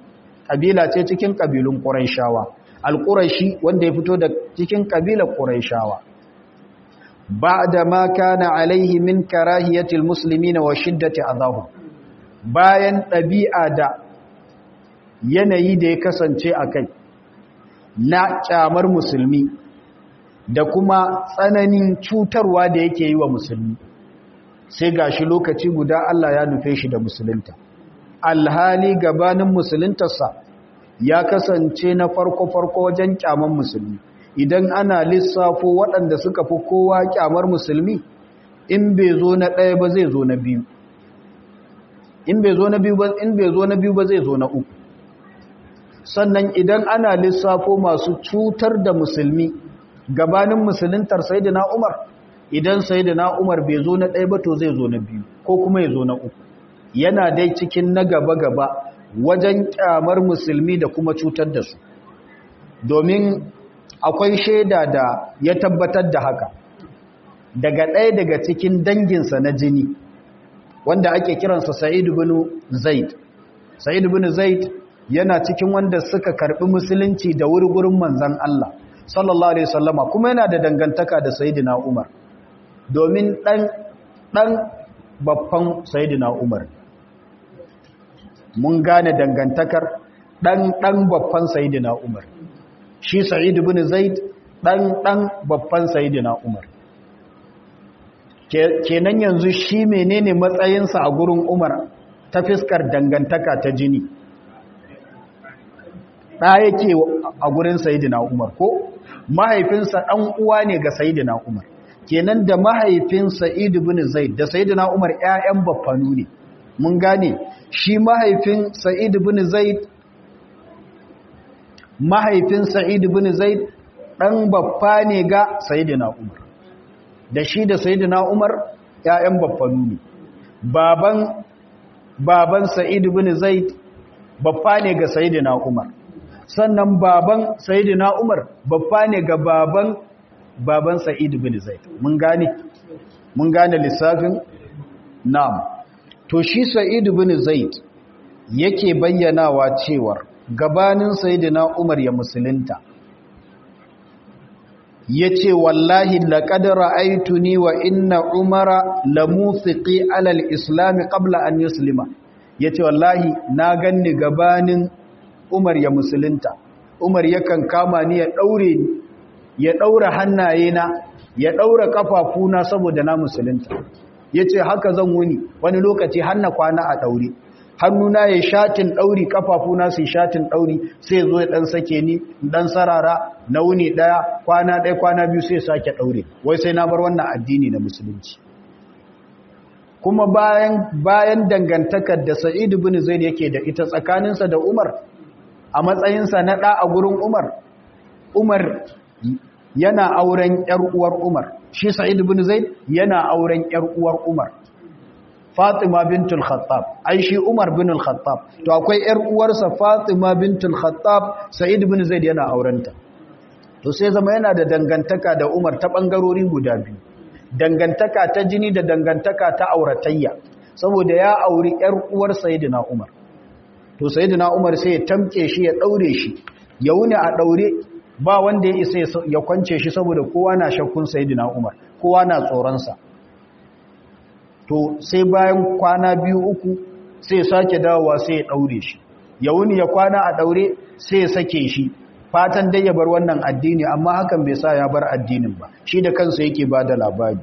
kabila ce cikin kabilun quraishawa al-quraishi wanda ya fito da cikin kabilar quraishawa ba'da ma kana alaihi min karahiyati al-muslimina wa shiddati adahum bayan ɗabi'a da yanayi da ya kasance a kai na kyamar musulmi da kuma tsananin cutarwa da yake yi wa musulmi sai gashi lokaci guda Allah ya nufe shi da musulunta alhali gabanin musuluntarsa ya kasance na farko-farko wajen kyamar musulmi idan ana lissafo waɗanda suka fi kowa kyamar musulmi in bai zo na ɗaya ba zai zo na biyu in bai zo na biyu ba in bai zo na biyu ba zai zo na uku sannan idan ana lissafo masu cutar da musulmi gabanin musuluntar sayyidina Umar idan sayyidina Umar bai zo na ɗaya ba to zai zo na biyu ko kuma ya zo na uku yana dai cikin na gaba gaba wajen kyamar musulmi da kuma cutar da su domin akwai shaida da ya tabbatar da haka daga ɗaya daga cikin danginsa na jini wanda ake kiransa Sa'id ibn Zaid Sa'id ibn Zaid yana cikin wanda suka karbi musulunci da wuri gurin manzon Allah sallallahu alaihi wasallama kuma yana da dangantaka da Sayyidina Umar domin dan dan babban Sayyidina Umar mun gane dangantakar dan dan babban Sayyidina Umar shi Sa'id ibn Zaid dan dan babban Sayyidina Umar kenan yanzu shi menene matsayinsa a gurin Umar ta fiskar dangantaka ta jini ɗa yake a gurin Sayyidina Umar ko mahaifinsa ɗan uwa ne ga Sayyidina Umar kenan da mahaifin Sa'id ibn Zaid da Sayyidina Umar ƴaƴan baffanu ne mun gane shi mahaifin Sa'id ibn Zaid mahaifin Sa'id ibn Zaid ɗan baffa ne ga Sayyidina Umar da shi da Sayyidina Umar ƴaƴan baffanu ne baban baban Sa'id ibn Zaid baffa ne ga Sayyidina Umar sannan baban Sayyidina Umar baffa ne ga baban baban Sa'id ibn Zaid mun gane mun gane lissafin na'am to shi Sa'id ibn Zaid yake bayyanawa cewar gabanin Sayyidina Umar ya musulunta yace wallahi laqad ra'aytuni wa inna umara lamufiqi ala al-islam qabla an yuslima yace wallahi na ganni gabanin Umar ya musulunta Umar yakan kama ni ya daure ni ya daura hannaye na ya daura kafafuna saboda na musulunta yace haka zan wuni wani lokaci hanna kwana a daure hannuna ya shatin dauri kafafuna su shatin dauri sai zo ya dan sake ni dan sarara na wuni daya kwana daya kwana biyu sai sake daure wai sai na bar wannan addini na musulunci kuma bayan bayan dangantakar da Sa'id ibn Zaid yake da ita tsakaninsa da Umar a matsayinsa na ɗa a gurin Umar, Umar yana auren ‘yar uwar Umar, shi Sa'id bin Zaid yana auren ‘yar uwar Umar, Fatima bintul Khattab, ai shi Umar bin Khattab, to akwai ‘yar uwarsa Fatima bintul Khattab, Sa'id bin Zaid yana aurenta. To sai zama yana da dangantaka da Umar ta ɓangarori guda biyu, dangantaka ta jini da dangantaka ta auratayya, saboda ya auri ‘yar uwar Sayyidina Umar. to sayyidina Umar sai ya tamke shi ya daure shi ya wuni a daure ba wanda ya isa ya kwance shi saboda kowa na shakkun sayyidina Umar kowa na tsoron sa to sai bayan kwana biyu uku sai ya sake dawowa sai ya daure shi ya wuni ya kwana a daure sai ya sake shi fatan dai ya bar wannan addini amma hakan bai sa ya bar addinin ba shi da kansa yake bada labari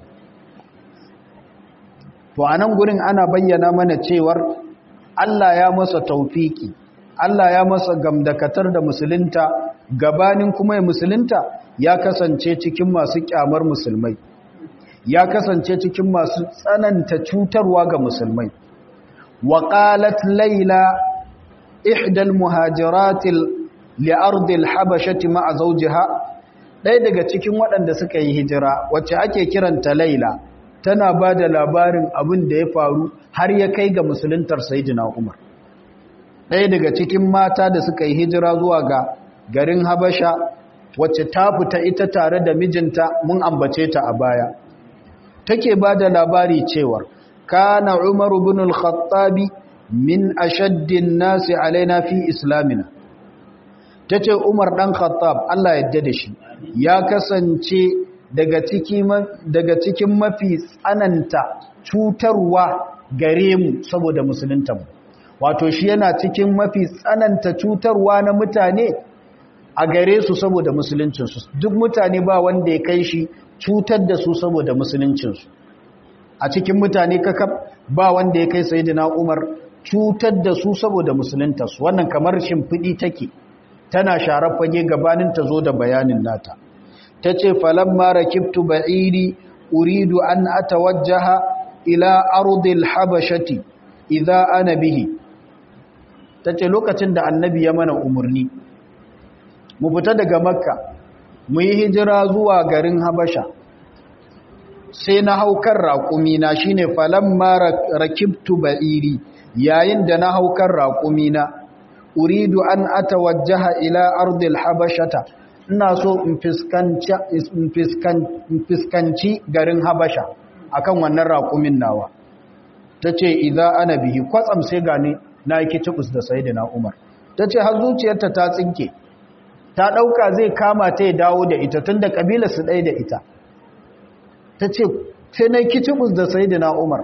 to anan gurin ana bayyana mana cewar Allah ya masa taufiki Allah ya masa gamdakatar da musulunta gabanin kuma ya musulunta ya kasance cikin masu kyamar musulmai ya kasance cikin masu tsananta cutarwa ga musulmai wa qalat layla ihdal muhajiratil li ardil habashati ma'a zawjiha ɗaya daga cikin waɗanda suka yi hijira wacce ake kiranta layla tana ba da labarin abin da ya faru har ya kai ga musuluntar Sayyidina Umar. Ɗaya daga cikin mata da suka yi hijira zuwa ga garin Habasha wacce ta fita ita tare da mijinta mun ambace ta a baya. Take ba da labari cewar, Kana Umar bin al-Khattabi min ashaddin nasi alaina fi islamina tace Umar dan Khattab Allah yadda da shi ya kasance daga ciki daga cikin mafi tsananta cutarwa gare mu saboda musulunta mu wato shi yana cikin mafi tsananta cutarwa na mutane a gare su saboda musuluncinsu duk mutane ba wanda ya kai shi cutar da su saboda musuluncinsu a cikin mutane kakab ba wanda ya kai sayidina Umar cutar da su saboda musuluntarsu wannan kamar shimfiɗi take tana sharar fage gabanin ta zo da bayanin nata ta ce falamma rakibtu ba'iri uridu an atawajjaha ila ardil habashati idza ana bihi tace lokacin da annabi ya mana umurni mu fita daga makka mu yi hijira zuwa garin habasha sai na haukar raƙumi na shine falamma rakibtu ba'iri yayin da na haukar raƙumi na uridu an atawajjaha ila ardil habashata ina so in fiskanci garin habasha akan wannan raƙumin nawa tace idza ana bihi kwatsam sai gani na yi kitubus da sayyidina umar tace har zuciyarta ta tsinke ta ɗauka zai kama ta ya dawo da ita tun da ƙabila su ɗai da ita ta ce sai na kicibus da sai na umar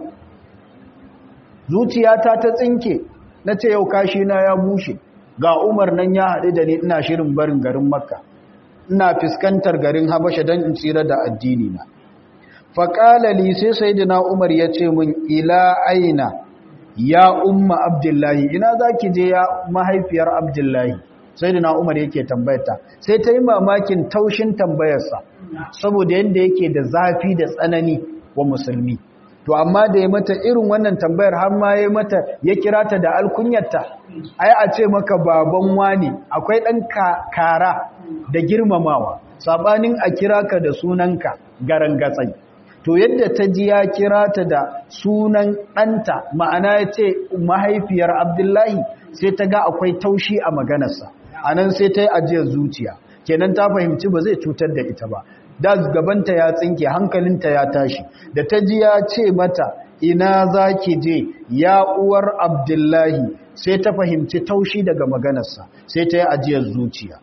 zuciyata ta tsinke na ce yau kashi na ya bushe ga umar nan ya haɗu da ni ina shirin barin garin makka ina fuskantar garin habasha don in tsira da addini na faƙalali sai sai na umar ya ce min ila aina ya umma abdullahi ina za ki je ya mahaifiyar abdullahi sai da umar yake tambayarta sai ta yi mamakin taushin tambayarsa saboda yadda yake da zafi da tsanani wa musulmi to amma da ya mata irin wannan tambayar har ma ya mata ya kira ta da alkunyarta ai a ce maka baban wani akwai ɗan kara da girmamawa sabanin a kira ka da sunanka garan gatsai to yadda ta ji ya kira ta da sunan ɗanta ma'ana ya ce mahaifiyar abdullahi sai ta ga akwai taushi a maganarsa a nan sai ta yi ajiyar zuciya kenan ta fahimci ba zai cutar da ita ba da gabanta ya tsinke hankalinta ya tashi da ta ji ya ce mata ina za ki je ya uwar abdullahi sai ta fahimci taushi daga maganarsa sai ta yi ajiyar zuciya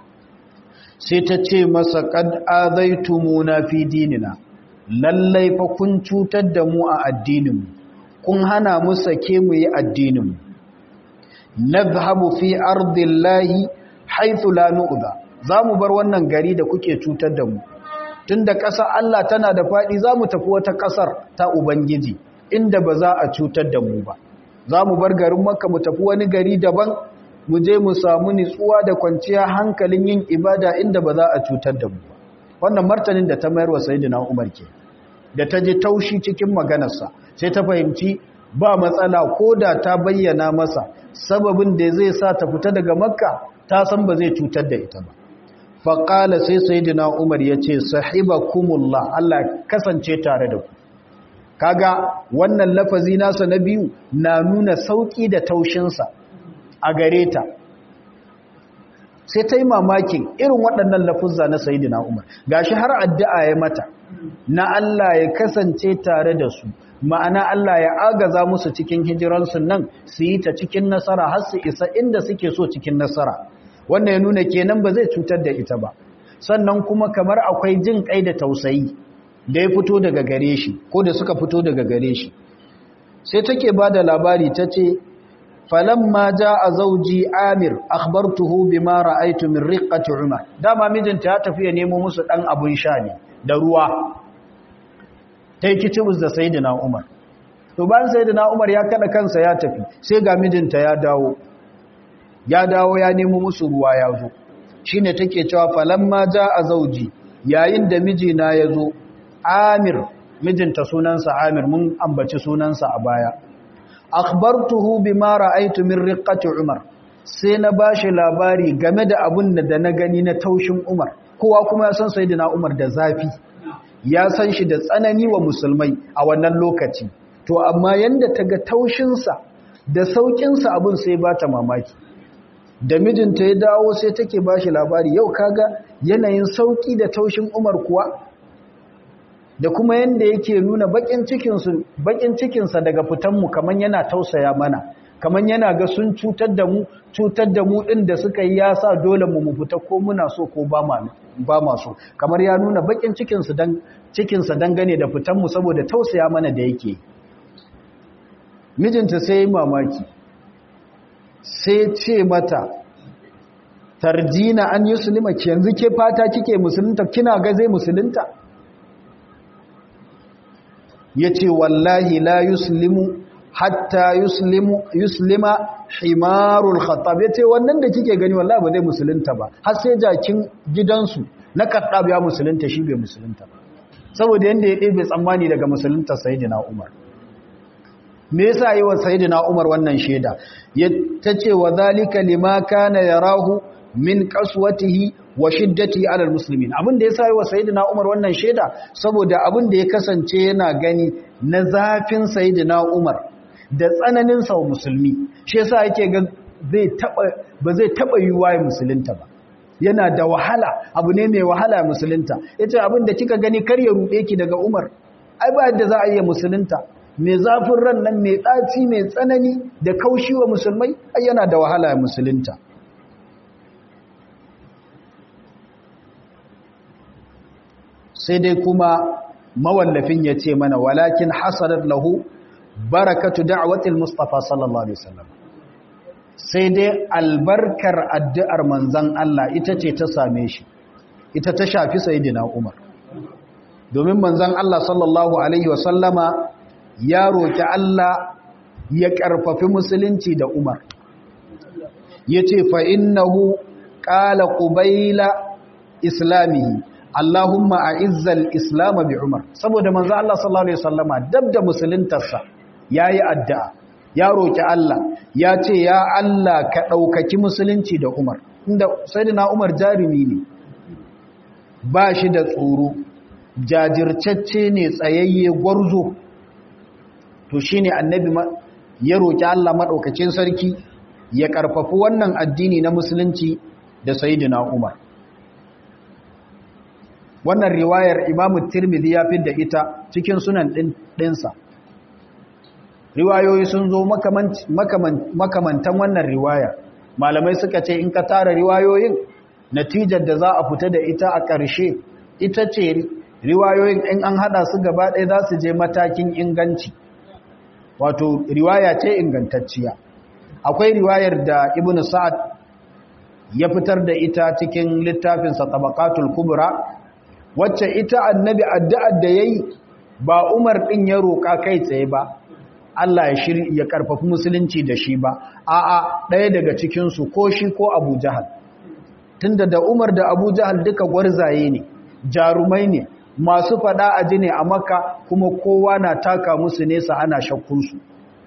sai ta ce masa kad azaitumuna fi dinina lallai fa kun cutar da mu a addininmu kun hana mu sake mu yi addininmu nadhhabu fi ardillahi haythu la nu'dha zamu bar wannan gari da kuke cutar da mu tunda ƙasar Allah tana da fadi zamu tafi wata ƙasar ta ubangiji inda ba za a cutar da mu ba zamu bar garin Makka mu tafi wani gari daban mu je mu samu nitsuwa da kwanciya hankalin yin ibada inda ba za a cutar da mu ba wannan martanin da ta mayar wa sayyidina Umar ke da ta ji taushi cikin maganarsa sai ta fahimci ba matsala ko da ta bayyana masa sababin da zai sa ta fita daga makka ta san ba zai cutar da ita ba faƙala sai sayidina umar ya ce sahibakumullah Allah kasance tare da ku kaga wannan lafazi nasa na biyu na nuna sauƙi da taushinsa a gare ta sai ta yi mamakin irin waɗannan lafuzza na sayidina umar gashi har addu'a ya mata na Allah ya kasance tare da su ma'ana Allah ya agaza musu cikin hijiransu nan su yi ta cikin nasara har su isa inda suke so cikin nasara wannan ya nuna kenan ba zai cutar da ita ba sannan kuma kamar akwai jin kai da tausayi da ya fito daga gare shi ko da suka fito daga gare shi sai take ba da labari ta ce falamma a zauji amir akhbartuhu bima ra'aytu min riqqati umar dama mijinta ya tafi ya nemo musu dan abun sha ne da ruwa ta yi kicibus da sayidina umar to bayan sayidina umar ya kada kansa ya tafi sai ga mijinta ya dawo ya dawo ya nemo musu ruwa ya zo shi ne take cewa falamma ja a zauji yayin da mijina ya zo amir mijinta sunansa amir mun ambaci sunansa a baya akhbartuhu bima ra'aytu min riqqati umar sai na bashi labari game da abun da na gani na taushin umar kowa kuma ya san sayyidina umar da zafi ya san shi da tsanani wa musulmai a wannan lokaci to amma yanda ta ga taushinsa da saukinsa abin sai ba ta mamaki da mijinta ya dawo sai take ba shi labari yau kaga yanayin sauki da taushin umar kuwa da kuma yanda yake nuna bakin cikinsa daga fitanmu kamar yana tausaya mana kamar yana ga sun cutar da mu cutar da mu ɗin da suka yi ya sa dole mu mu fita ko muna so ko ba ma so kamar ya nuna bakin cikinsa dangane da fitanmu saboda tausaya mana da yake mijinta sai yi mamaki sai ce mata tarjina an yi sulima ki yanzu ke fata kike musulunta kina ga zai musulunta ya ce wallahi la yuslimu hatta yuslimu yuslima himarul khattab ya ce wannan da kike gani wallahi ba zai musulunta ba har sai jakin gidansu na kattab ya musulunta shi bai musulunta ba saboda yanda ya ɗebe tsammani daga musulunta sayyidina umar me yasa yi wa sayyidina umar wannan shaida ya tace wa zalika lima kana yarahu min qaswatihi wa shiddati ala almuslimin abin da yasa yi wa sayyidina umar wannan shaida saboda abin da ya kasance yana gani na zafin sayyidina umar da tsananin sa musulmi shi yasa yake ga zai taba ba zai taba yiwa ya musulunta ba yana da wahala abu ne mai wahala musulunta yace abin da kika gani kar ya rude ki daga umar ai ba yadda za a iya musulunta mai zafin ran nan mai ɗaci mai tsanani da kaushi wa musulmai ai yana da wahala ya musulunta sai dai kuma mawallafin ya ce mana walakin hasarar lahu barakatu da'watil mustafa sallallahu alaihi wasallam sai dai albarkar addu'ar manzan Allah ita ce ta same shi ita ta shafi sayyidina Umar domin manzan Allah sallallahu alaihi wasallama ya roki Allah ya karfafi musulunci da Umar yace fa innahu qala qubayla islamihi Allahumma a'izzal islam bi Umar saboda manzo Allah sallallahu alaihi wasallama dab da musuluntarsa yayi addu'a ya roki Allah ya ce ya Allah ka daukaki musulunci da Umar inda sayyidina Umar jarumi ne ba shi da tsoro jajirtacce ne tsayayye gwarzo to shine annabi ya roki Allah madaukakin sarki ya karfafi wannan addini na musulunci da sayyidina Umar wannan riwayar imamu tirmidhi ya da ita cikin sunan ɗinsa riwayoyi sun zo makamantan wannan riwaya malamai suka ce in ka tara riwayoyin natijar da za a fita da ita a ƙarshe ita ce riwayoyin in an hada su gaba ɗaya za su je matakin inganci wato riwaya ce ingantacciya akwai riwayar da ibn sa'ad ya fitar da ita cikin littafinsa tabaqatul kubra wacce ita annabi addu'ar da yayi ba Umar din ya roka kai tsaye ba Allah ya shiri ya karfafi musulunci da shi ba a'a ɗaya daga cikin su ko shi ko Abu Jahal tunda da Umar da Abu Jahal duka gwarzaye ne jarumai ne masu fada aji ne a Makka kuma kowa na taka musu nesa ana shakkun su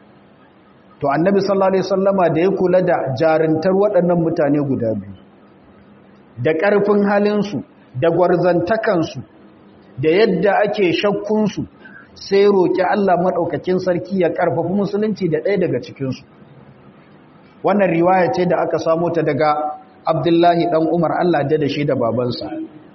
to annabi sallallahu alaihi wasallama da ya kula da jarintar waɗannan mutane guda biyu da ƙarfin halin su da gwarzantakansu da yadda ake shakkunsu sai roƙi Allah maɗaukakin sarki ya ƙarfafi musulunci da ɗaya daga cikinsu wannan riwaya ce da aka samo ta daga abdullahi ɗan umar Allah da da shi da babansa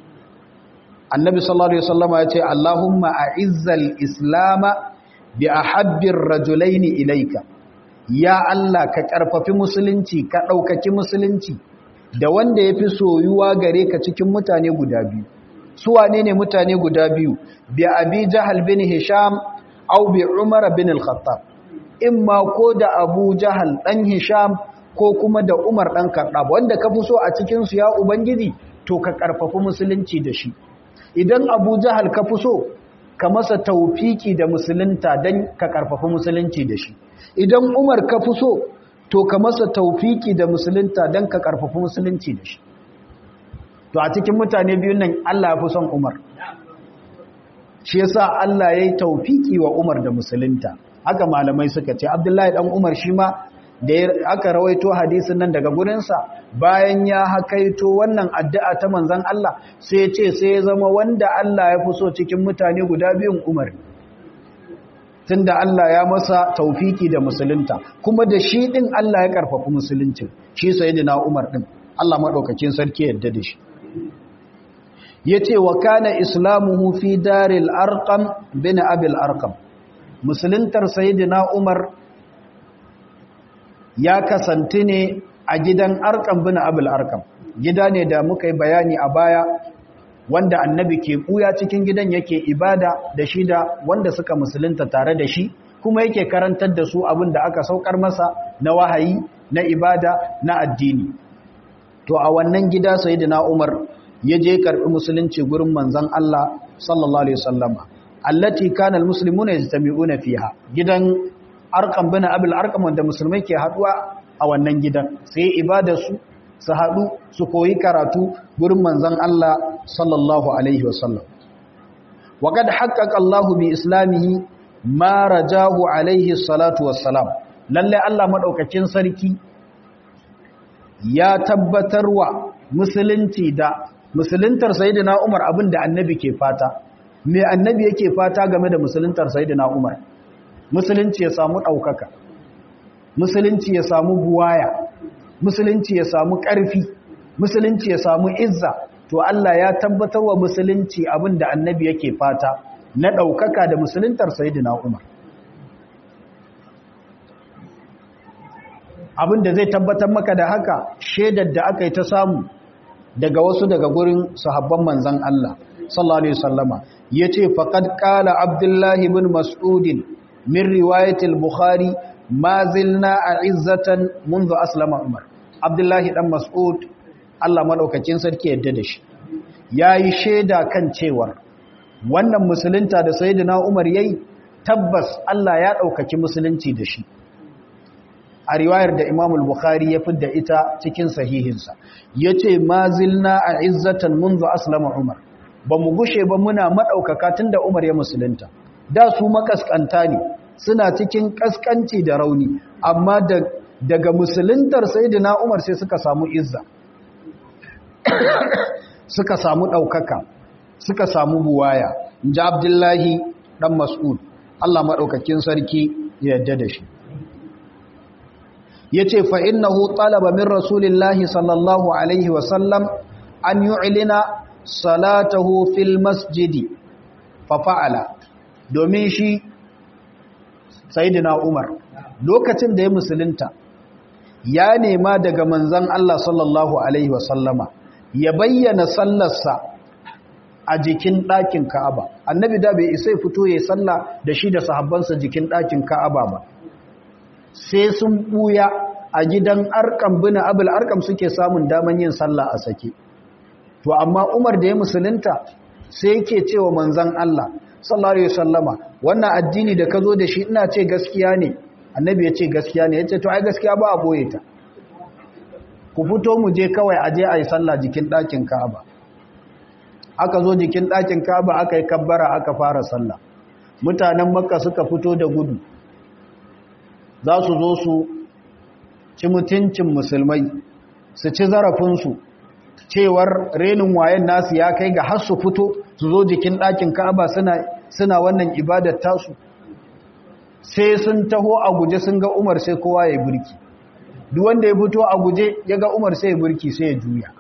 annabi sallallahu alaihi wasallama ya ce Allahumma a'izzal islama bi ahabbir rajulaini ilaika ya Allah ka ƙarfafi musulunci ka ɗaukaki musulunci da wanda ya fi soyuwa gare ka cikin mutane guda biyu su wane ne mutane guda biyu bi abi jahal bin hisham au bi umar bin al-khattab imma ko da abu jahal dan hisham ko kuma da umar dan khattab wanda ka fi so a cikin su ya ubangiji to ka karfafi musulunci da shi idan abu jahal ka fi so ka masa taufiki da musulunta dan ka karfafi musulunci da shi idan umar ka fi so to ka masa taufiki da musulunta don ka karfafi musulunci da shi to a cikin mutane biyun nan Allah ya fi son Umar shi yasa Allah ya yi taufiki wa Umar da musulunta haka malamai suka ce Abdullahi dan Umar shi ma da aka rawaito hadisin nan daga gurinsa bayan ya hakaito wannan addu'a ta manzon Allah sai ya ce sai ya zama wanda Allah ya fi so cikin mutane guda biyun Umar tunda Allah ya masa taufiki da musulunta kuma da shi din Allah ya karfafa musulunci shi sayyidina Umar din Allah madaukakin sarki yadda da shi yace wa kana islamuhu fi daril arqam bin abil arqam musuluntar sayyidina Umar ya kasanti ne a gidan arkam bin abul arkam gida ne da muka yi bayani a baya wanda annabi ke ɓuya cikin gidan yake ibada da shi da wanda suka musulunta tare da shi kuma yake karantar da su abin da aka saukar masa na wahayi na ibada na addini to a wannan gida sayyidina Umar ya je karbi musulunci gurin manzon Allah sallallahu alaihi wasallama allati kana almuslimuna yajtami'una fiha gidan arqam bin abul arqam wanda musulmai ke haduwa a wannan gidan sai ibada su su hadu su koyi karatu gurin manzon Allah sallallahu alaihi wasallam wa kad haqqaqa Allahu bi islamihi ma rajahu alaihi salatu wassalam lalle Allah madaukakin sarki ya tabbatarwa musulunci da musuluntar sayyidina Umar abinda annabi ke fata me annabi yake fata game da musuluntar sayyidina Umar musulunci ya samu daukaka musulunci ya samu buwaya musulunci ya samu ƙarfi musulunci ya samu izza to Allah ya tabbatarwa musulunci abinda annabi yake fata na daukaka da musuluntar sayyidina Umar abin da zai tabbatar maka da haka shaidar da aka yi ta samu daga wasu daga gurin sahabban manzan Allah sallallahu alaihi wasallama yace faqad qala abdullahi ibn mas'ud min riwayat al-bukhari ma zilna a'izzatan منذ aslama umar abdullahi dan mas'ud Allah madaukakin sarki yadda da shi yayi shaida kan cewa wannan musulunta da sayyidina umar yayi tabbas Allah ya daukaki musulunci da shi a riwayar da Imam al-Bukhari ya fidda ita cikin sahihinsa yace mazilna a izzatan منذ aslama Umar bamu gushe ba muna madaukaka tunda Umar ya musulunta da su makaskanta ne suna cikin kaskanci da rauni amma da daga musuluntar sayyidina Umar sai suka samu izza suka samu daukaka suka samu buwaya inji Abdullahi dan Mas'ud Allah madaukakin sarki ya yarda da shi ya ce fa'innahu talaba min rasulillahi sallallahu Alaihi wasallam an yu'ilina salatahu fil masjidi fafa'ala domin shi sayidina Umar lokacin da ya musulunta ya nema daga manzan Allah sallallahu Alaihi wasallama ya bayyana sallarsa a jikin ɗakin Ka'aba annabi da bai isa fito ya salla da shi da sahabbansa jikin ɗakin Ka'aba ba sai sun ɓuya a gidan arkam bina abul arkam suke samun daman yin sallah a sake to amma umar da ya musulunta sai yake cewa manzan Allah sallallahu alaihi wasallama wannan addini da ka zo da shi ina ce gaskiya ne annabi ya ce gaskiya ne ya ce to ai gaskiya ba a boye ta ku fito mu je kawai aje a yi sallah jikin ɗakin ka'aba aka zo jikin ɗakin ka'aba aka yi kabbara aka fara sallah mutanen makka suka fito da gudu za su zo su ci mutuncin musulmai su ci zarafinsu cewar renin wayan nasu ya kai ga har su fito su zo jikin ɗakin ka'aba suna suna wannan ibadar tasu sai sun taho a guje sun ga umar sai kowa ya burki duk wanda ya fito a guje ya ga umar sai ya burki sai ya juya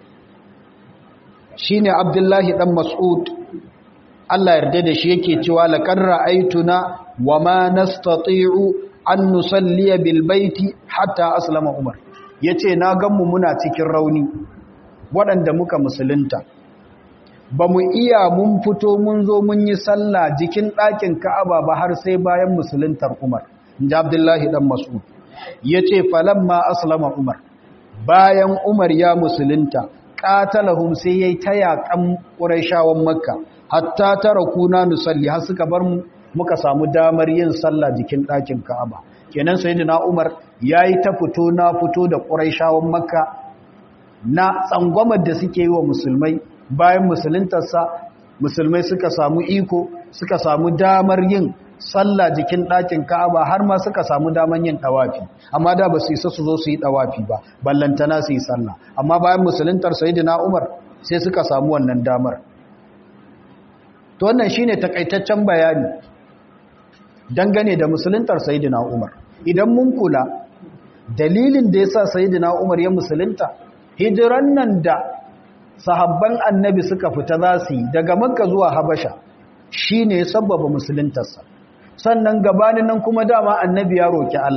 shine abdullahi dan mas'ud Allah yarda da shi yake cewa laqad ra'aytuna wa ma nastati'u an nusalliya bil baiti hatta aslama umar yace na ganmu muna cikin rauni waɗanda muka musulunta ba mu iya mun fito mun zo mun yi sallah jikin ɗakin ka'aba ba har sai bayan musuluntar umar inji abdullahi dan mas'ud yace falamma aslama umar bayan umar ya musulunta qatalahum sai yayi tayakan quraishawan makka hatta tarakuna nusalli har suka bar mu muka samu damar yin sallah jikin ɗakin Ka'aba kenan sayyidina Umar yayi ta fito na fito da Quraishawan Makka na tsangwamar da suke yi wa musulmai bayan musuluntarsa musulmai suka samu iko suka samu damar yin sallah jikin ɗakin Ka'aba har ma suka samu damar yin ɗawafi amma da ba su isa su zo su yi ɗawafi ba ballantana su yi sallah amma bayan musuluntar sayyidina Umar sai suka samu wannan damar to wannan shine takaitaccen bayani dangane da musuluntar sayidina Umar idan mun kula dalilin da yasa sayidina Umar ya musulunta hijiran nan da sahabban annabi suka fita za su yi daga makka zuwa habasha shine sababa musuluntarsa sannan gabanin nan kuma dama annabi ya roki Allah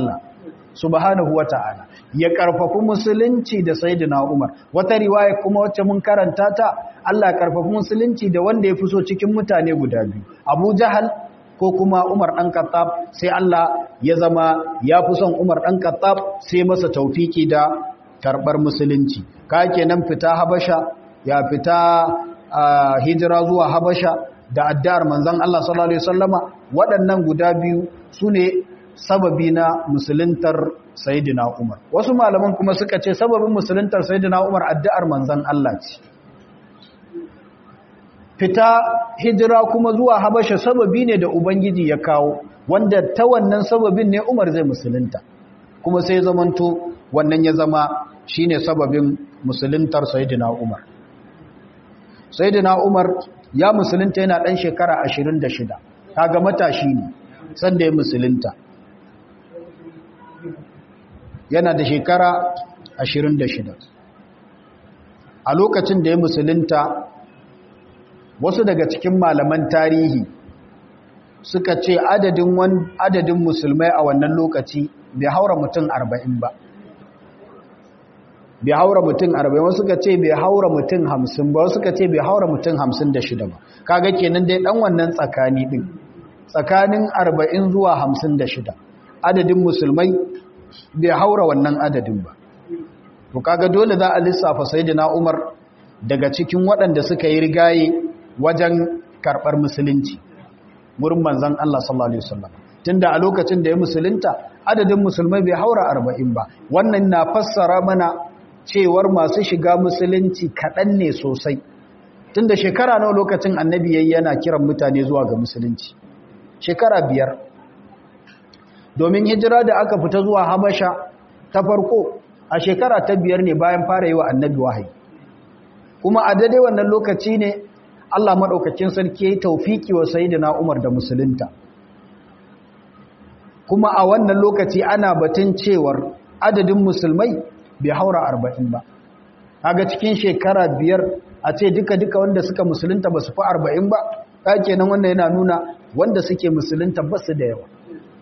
subhanahu wata'ala ya karfafi musulunci da sayyidina Umar wata riwaya kuma wacce mun karanta ta Allah ya karfafi musulunci da wanda ya fi so cikin mutane guda biyu Abu Jahal ko kuma Umar dan Khattab sai Allah ya zama ya fi son Umar dan Khattab sai masa taufiki da karbar musulunci ka kenan fita Habasha ya fita hijira zuwa Habasha da addar manzon Allah sallallahu alaihi wasallama waɗannan guda biyu sune sababi na musuluntar Sayyidina Umar wasu malaman kuma suka ce sababin musuluntar Sayyidina Umar addu'ar manzon Allah ce fita hijira kuma zuwa Habasha sababi ne da Ubangiji ya kawo wanda ta wannan sababin ne Umar zai musulunta kuma sai zamanto wannan ya zama shine sababin musuluntar Sayyidina Umar Sayyidina Umar ya musulunta yana dan shekara 26 kaga matashi ne sanda ya musulunta yana da shekara 26 a lokacin da ya musulunta wasu daga cikin malaman tarihi suka ce adadin adadin musulmai a wannan lokaci bai haura mutum 40 ba bai haura mutum 40 wasu suka ce bai haura mutum 50 ba wasu suka ce bai haura mutum 56 ba kaga kenan dai dan wannan tsakani din tsakanin 40 zuwa 56 adadin musulmai bai haura wannan adadin ba to kaga dole za a lissafa sayyidina Umar daga cikin waɗanda suka yi rigaye wajen karɓar musulunci wurin manzon Allah sallallahu alaihi wasallam tunda a lokacin da ya musulunta adadin musulmai bai haura 40 ba wannan na fassara mana cewar masu shiga musulunci kaɗan ne sosai tunda shekara nawa lokacin annabi yayi yana kiran mutane zuwa ga musulunci shekara biyar domin hijira da aka fita zuwa habasha ta farko a shekara ta biyar ne bayan fara yi wa annabi wahayi kuma a daidai wannan lokaci ne Allah maɗaukakin sarki ya yi taufiki wa sayidina Umar da musulunta kuma a wannan lokaci ana batun cewar adadin musulmai bai haura arba'in ba kaga cikin shekara biyar a ce duka-duka wanda suka musulunta ba su fi arba'in ba ɗake nan wanda yana nuna wanda suke musulunta ba su da yawa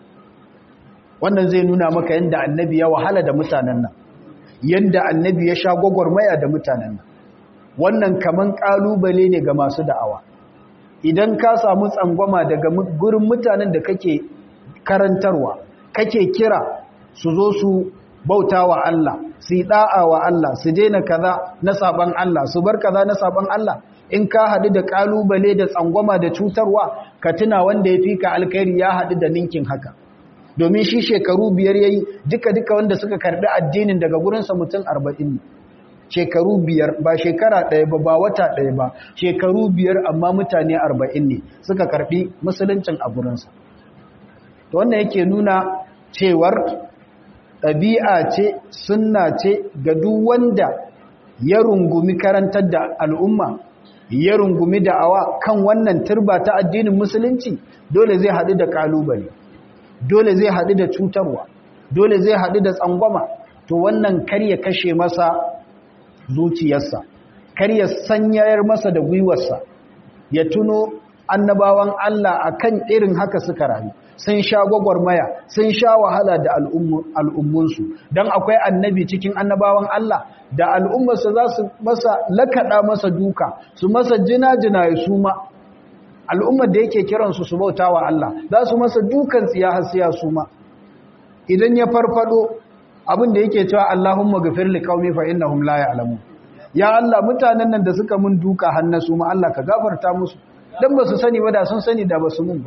wannan zai nuna maka yadda annabi ya wahala da mutanen nan yadda annabi ya sha gwagwarmaya da mutanen nan wannan kaman kalubale ne ga masu da'awa idan ka samu tsangwama daga gurin mutanen da kake karantarwa kake kira su zo su bauta wa Allah su yi da'a wa Allah su daina kaza na saban Allah su bar kaza na saban Allah in ka haɗu da kalubale da tsangwama da cutarwa ka tuna wanda ya fi ka alkhairi ya haɗu da ninkin haka domin shi shekaru biyar yayi duka-duka wanda suka karbi addinin daga gurinsa mutum arba'in ne shekaru biyar ba shekara ɗaya ba ba wata ɗaya ba shekaru biyar amma mutane arba'in ne suka karbi musuluncin a gurinsa to wannan yake nuna cewar ɗabi'a ce sunna ce ga duk wanda ya rungumi karantar da al'umma ya rungumi da'awa kan wannan turba ta addinin musulunci dole zai haɗu da ƙalubale dole zai haɗu da cutarwa dole zai haɗu da tsangwama to wannan kar ya kashe masa zuciyarsa kar ya sanyayar masa da gwiwarsa ya tuno annabawan Allah akan irin haka suka rayu sun sha gwagwarmaya sun sha wahala da al'ummunsu don akwai annabi cikin annabawan Allah da al'ummarsa za su masa lakaɗa masa duka su masa jina-jina ya suma al'ummar da yake kiransu su bauta wa Allah za su masa dukan tsiya hasiya su ma idan ya farfado abin da yake cewa Allahumma gafir li qaumi fa innahum la ya'lamun ya Allah mutanen nan da suka mun duka hannu su ma Allah ka gafarta musu dan ba su sani ba da sun sani da ba su mun ba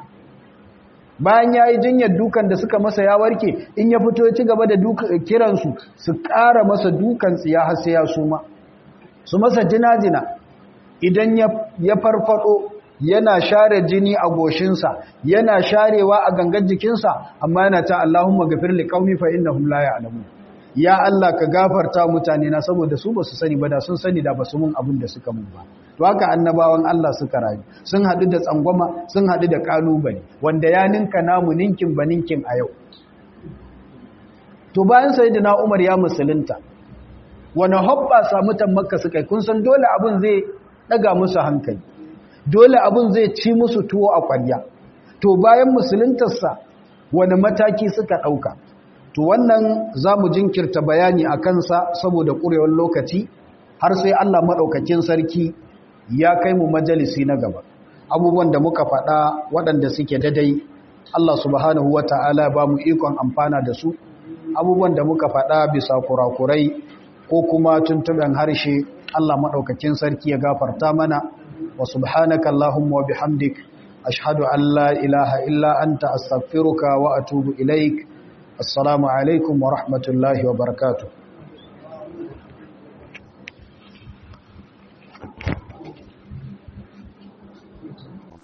bayan yayi jinyar dukan da suka masa ya warke in ya fito ya ci gaba da kiransu su ƙara masa dukan tsiya hasiya su ma su masa jina-jina idan ya farfado yana share jini a goshinsa yana sharewa a gangan jikinsa amma yana ta Allahumma gafir li qaumi fa innahum la ya'lamun ya Allah ka gafarta mutane na saboda su basu sani ba da sun sani da basu mun abin da suka mun ba to haka annabawan Allah suka rayu sun hadu da tsangwama sun hadu da kalubale wanda ya ninka namu ninkin ba ninkin a yau to bayan sayyidina Umar ya musulunta wani hobba sa mutan makka suka kun san dole abin zai daga musu hankali dole abin zai ci musu tuwo a ƙwarya to bayan musuluntarsa wani mataki suka ɗauka to wannan za mu jinkirta bayani a kansa saboda ƙurewar lokaci har sai Allah maɗaukakin sarki ya kai mu majalisi na gaba abubuwan da muka faɗa waɗanda suke dadai Allah subhanahu wa ta'ala ba mu ikon amfana da su abubuwan da muka faɗa bisa kurakurai ko kuma tuntuɓen harshe Allah maɗaukakin sarki ya gafarta mana wa subhanaka Allahumma wa bihamdik ashhadu an la ilaha illa anta astaghfiruka wa atubu ilaik assalamu alaikum wa rahmatullahi wa barakatuh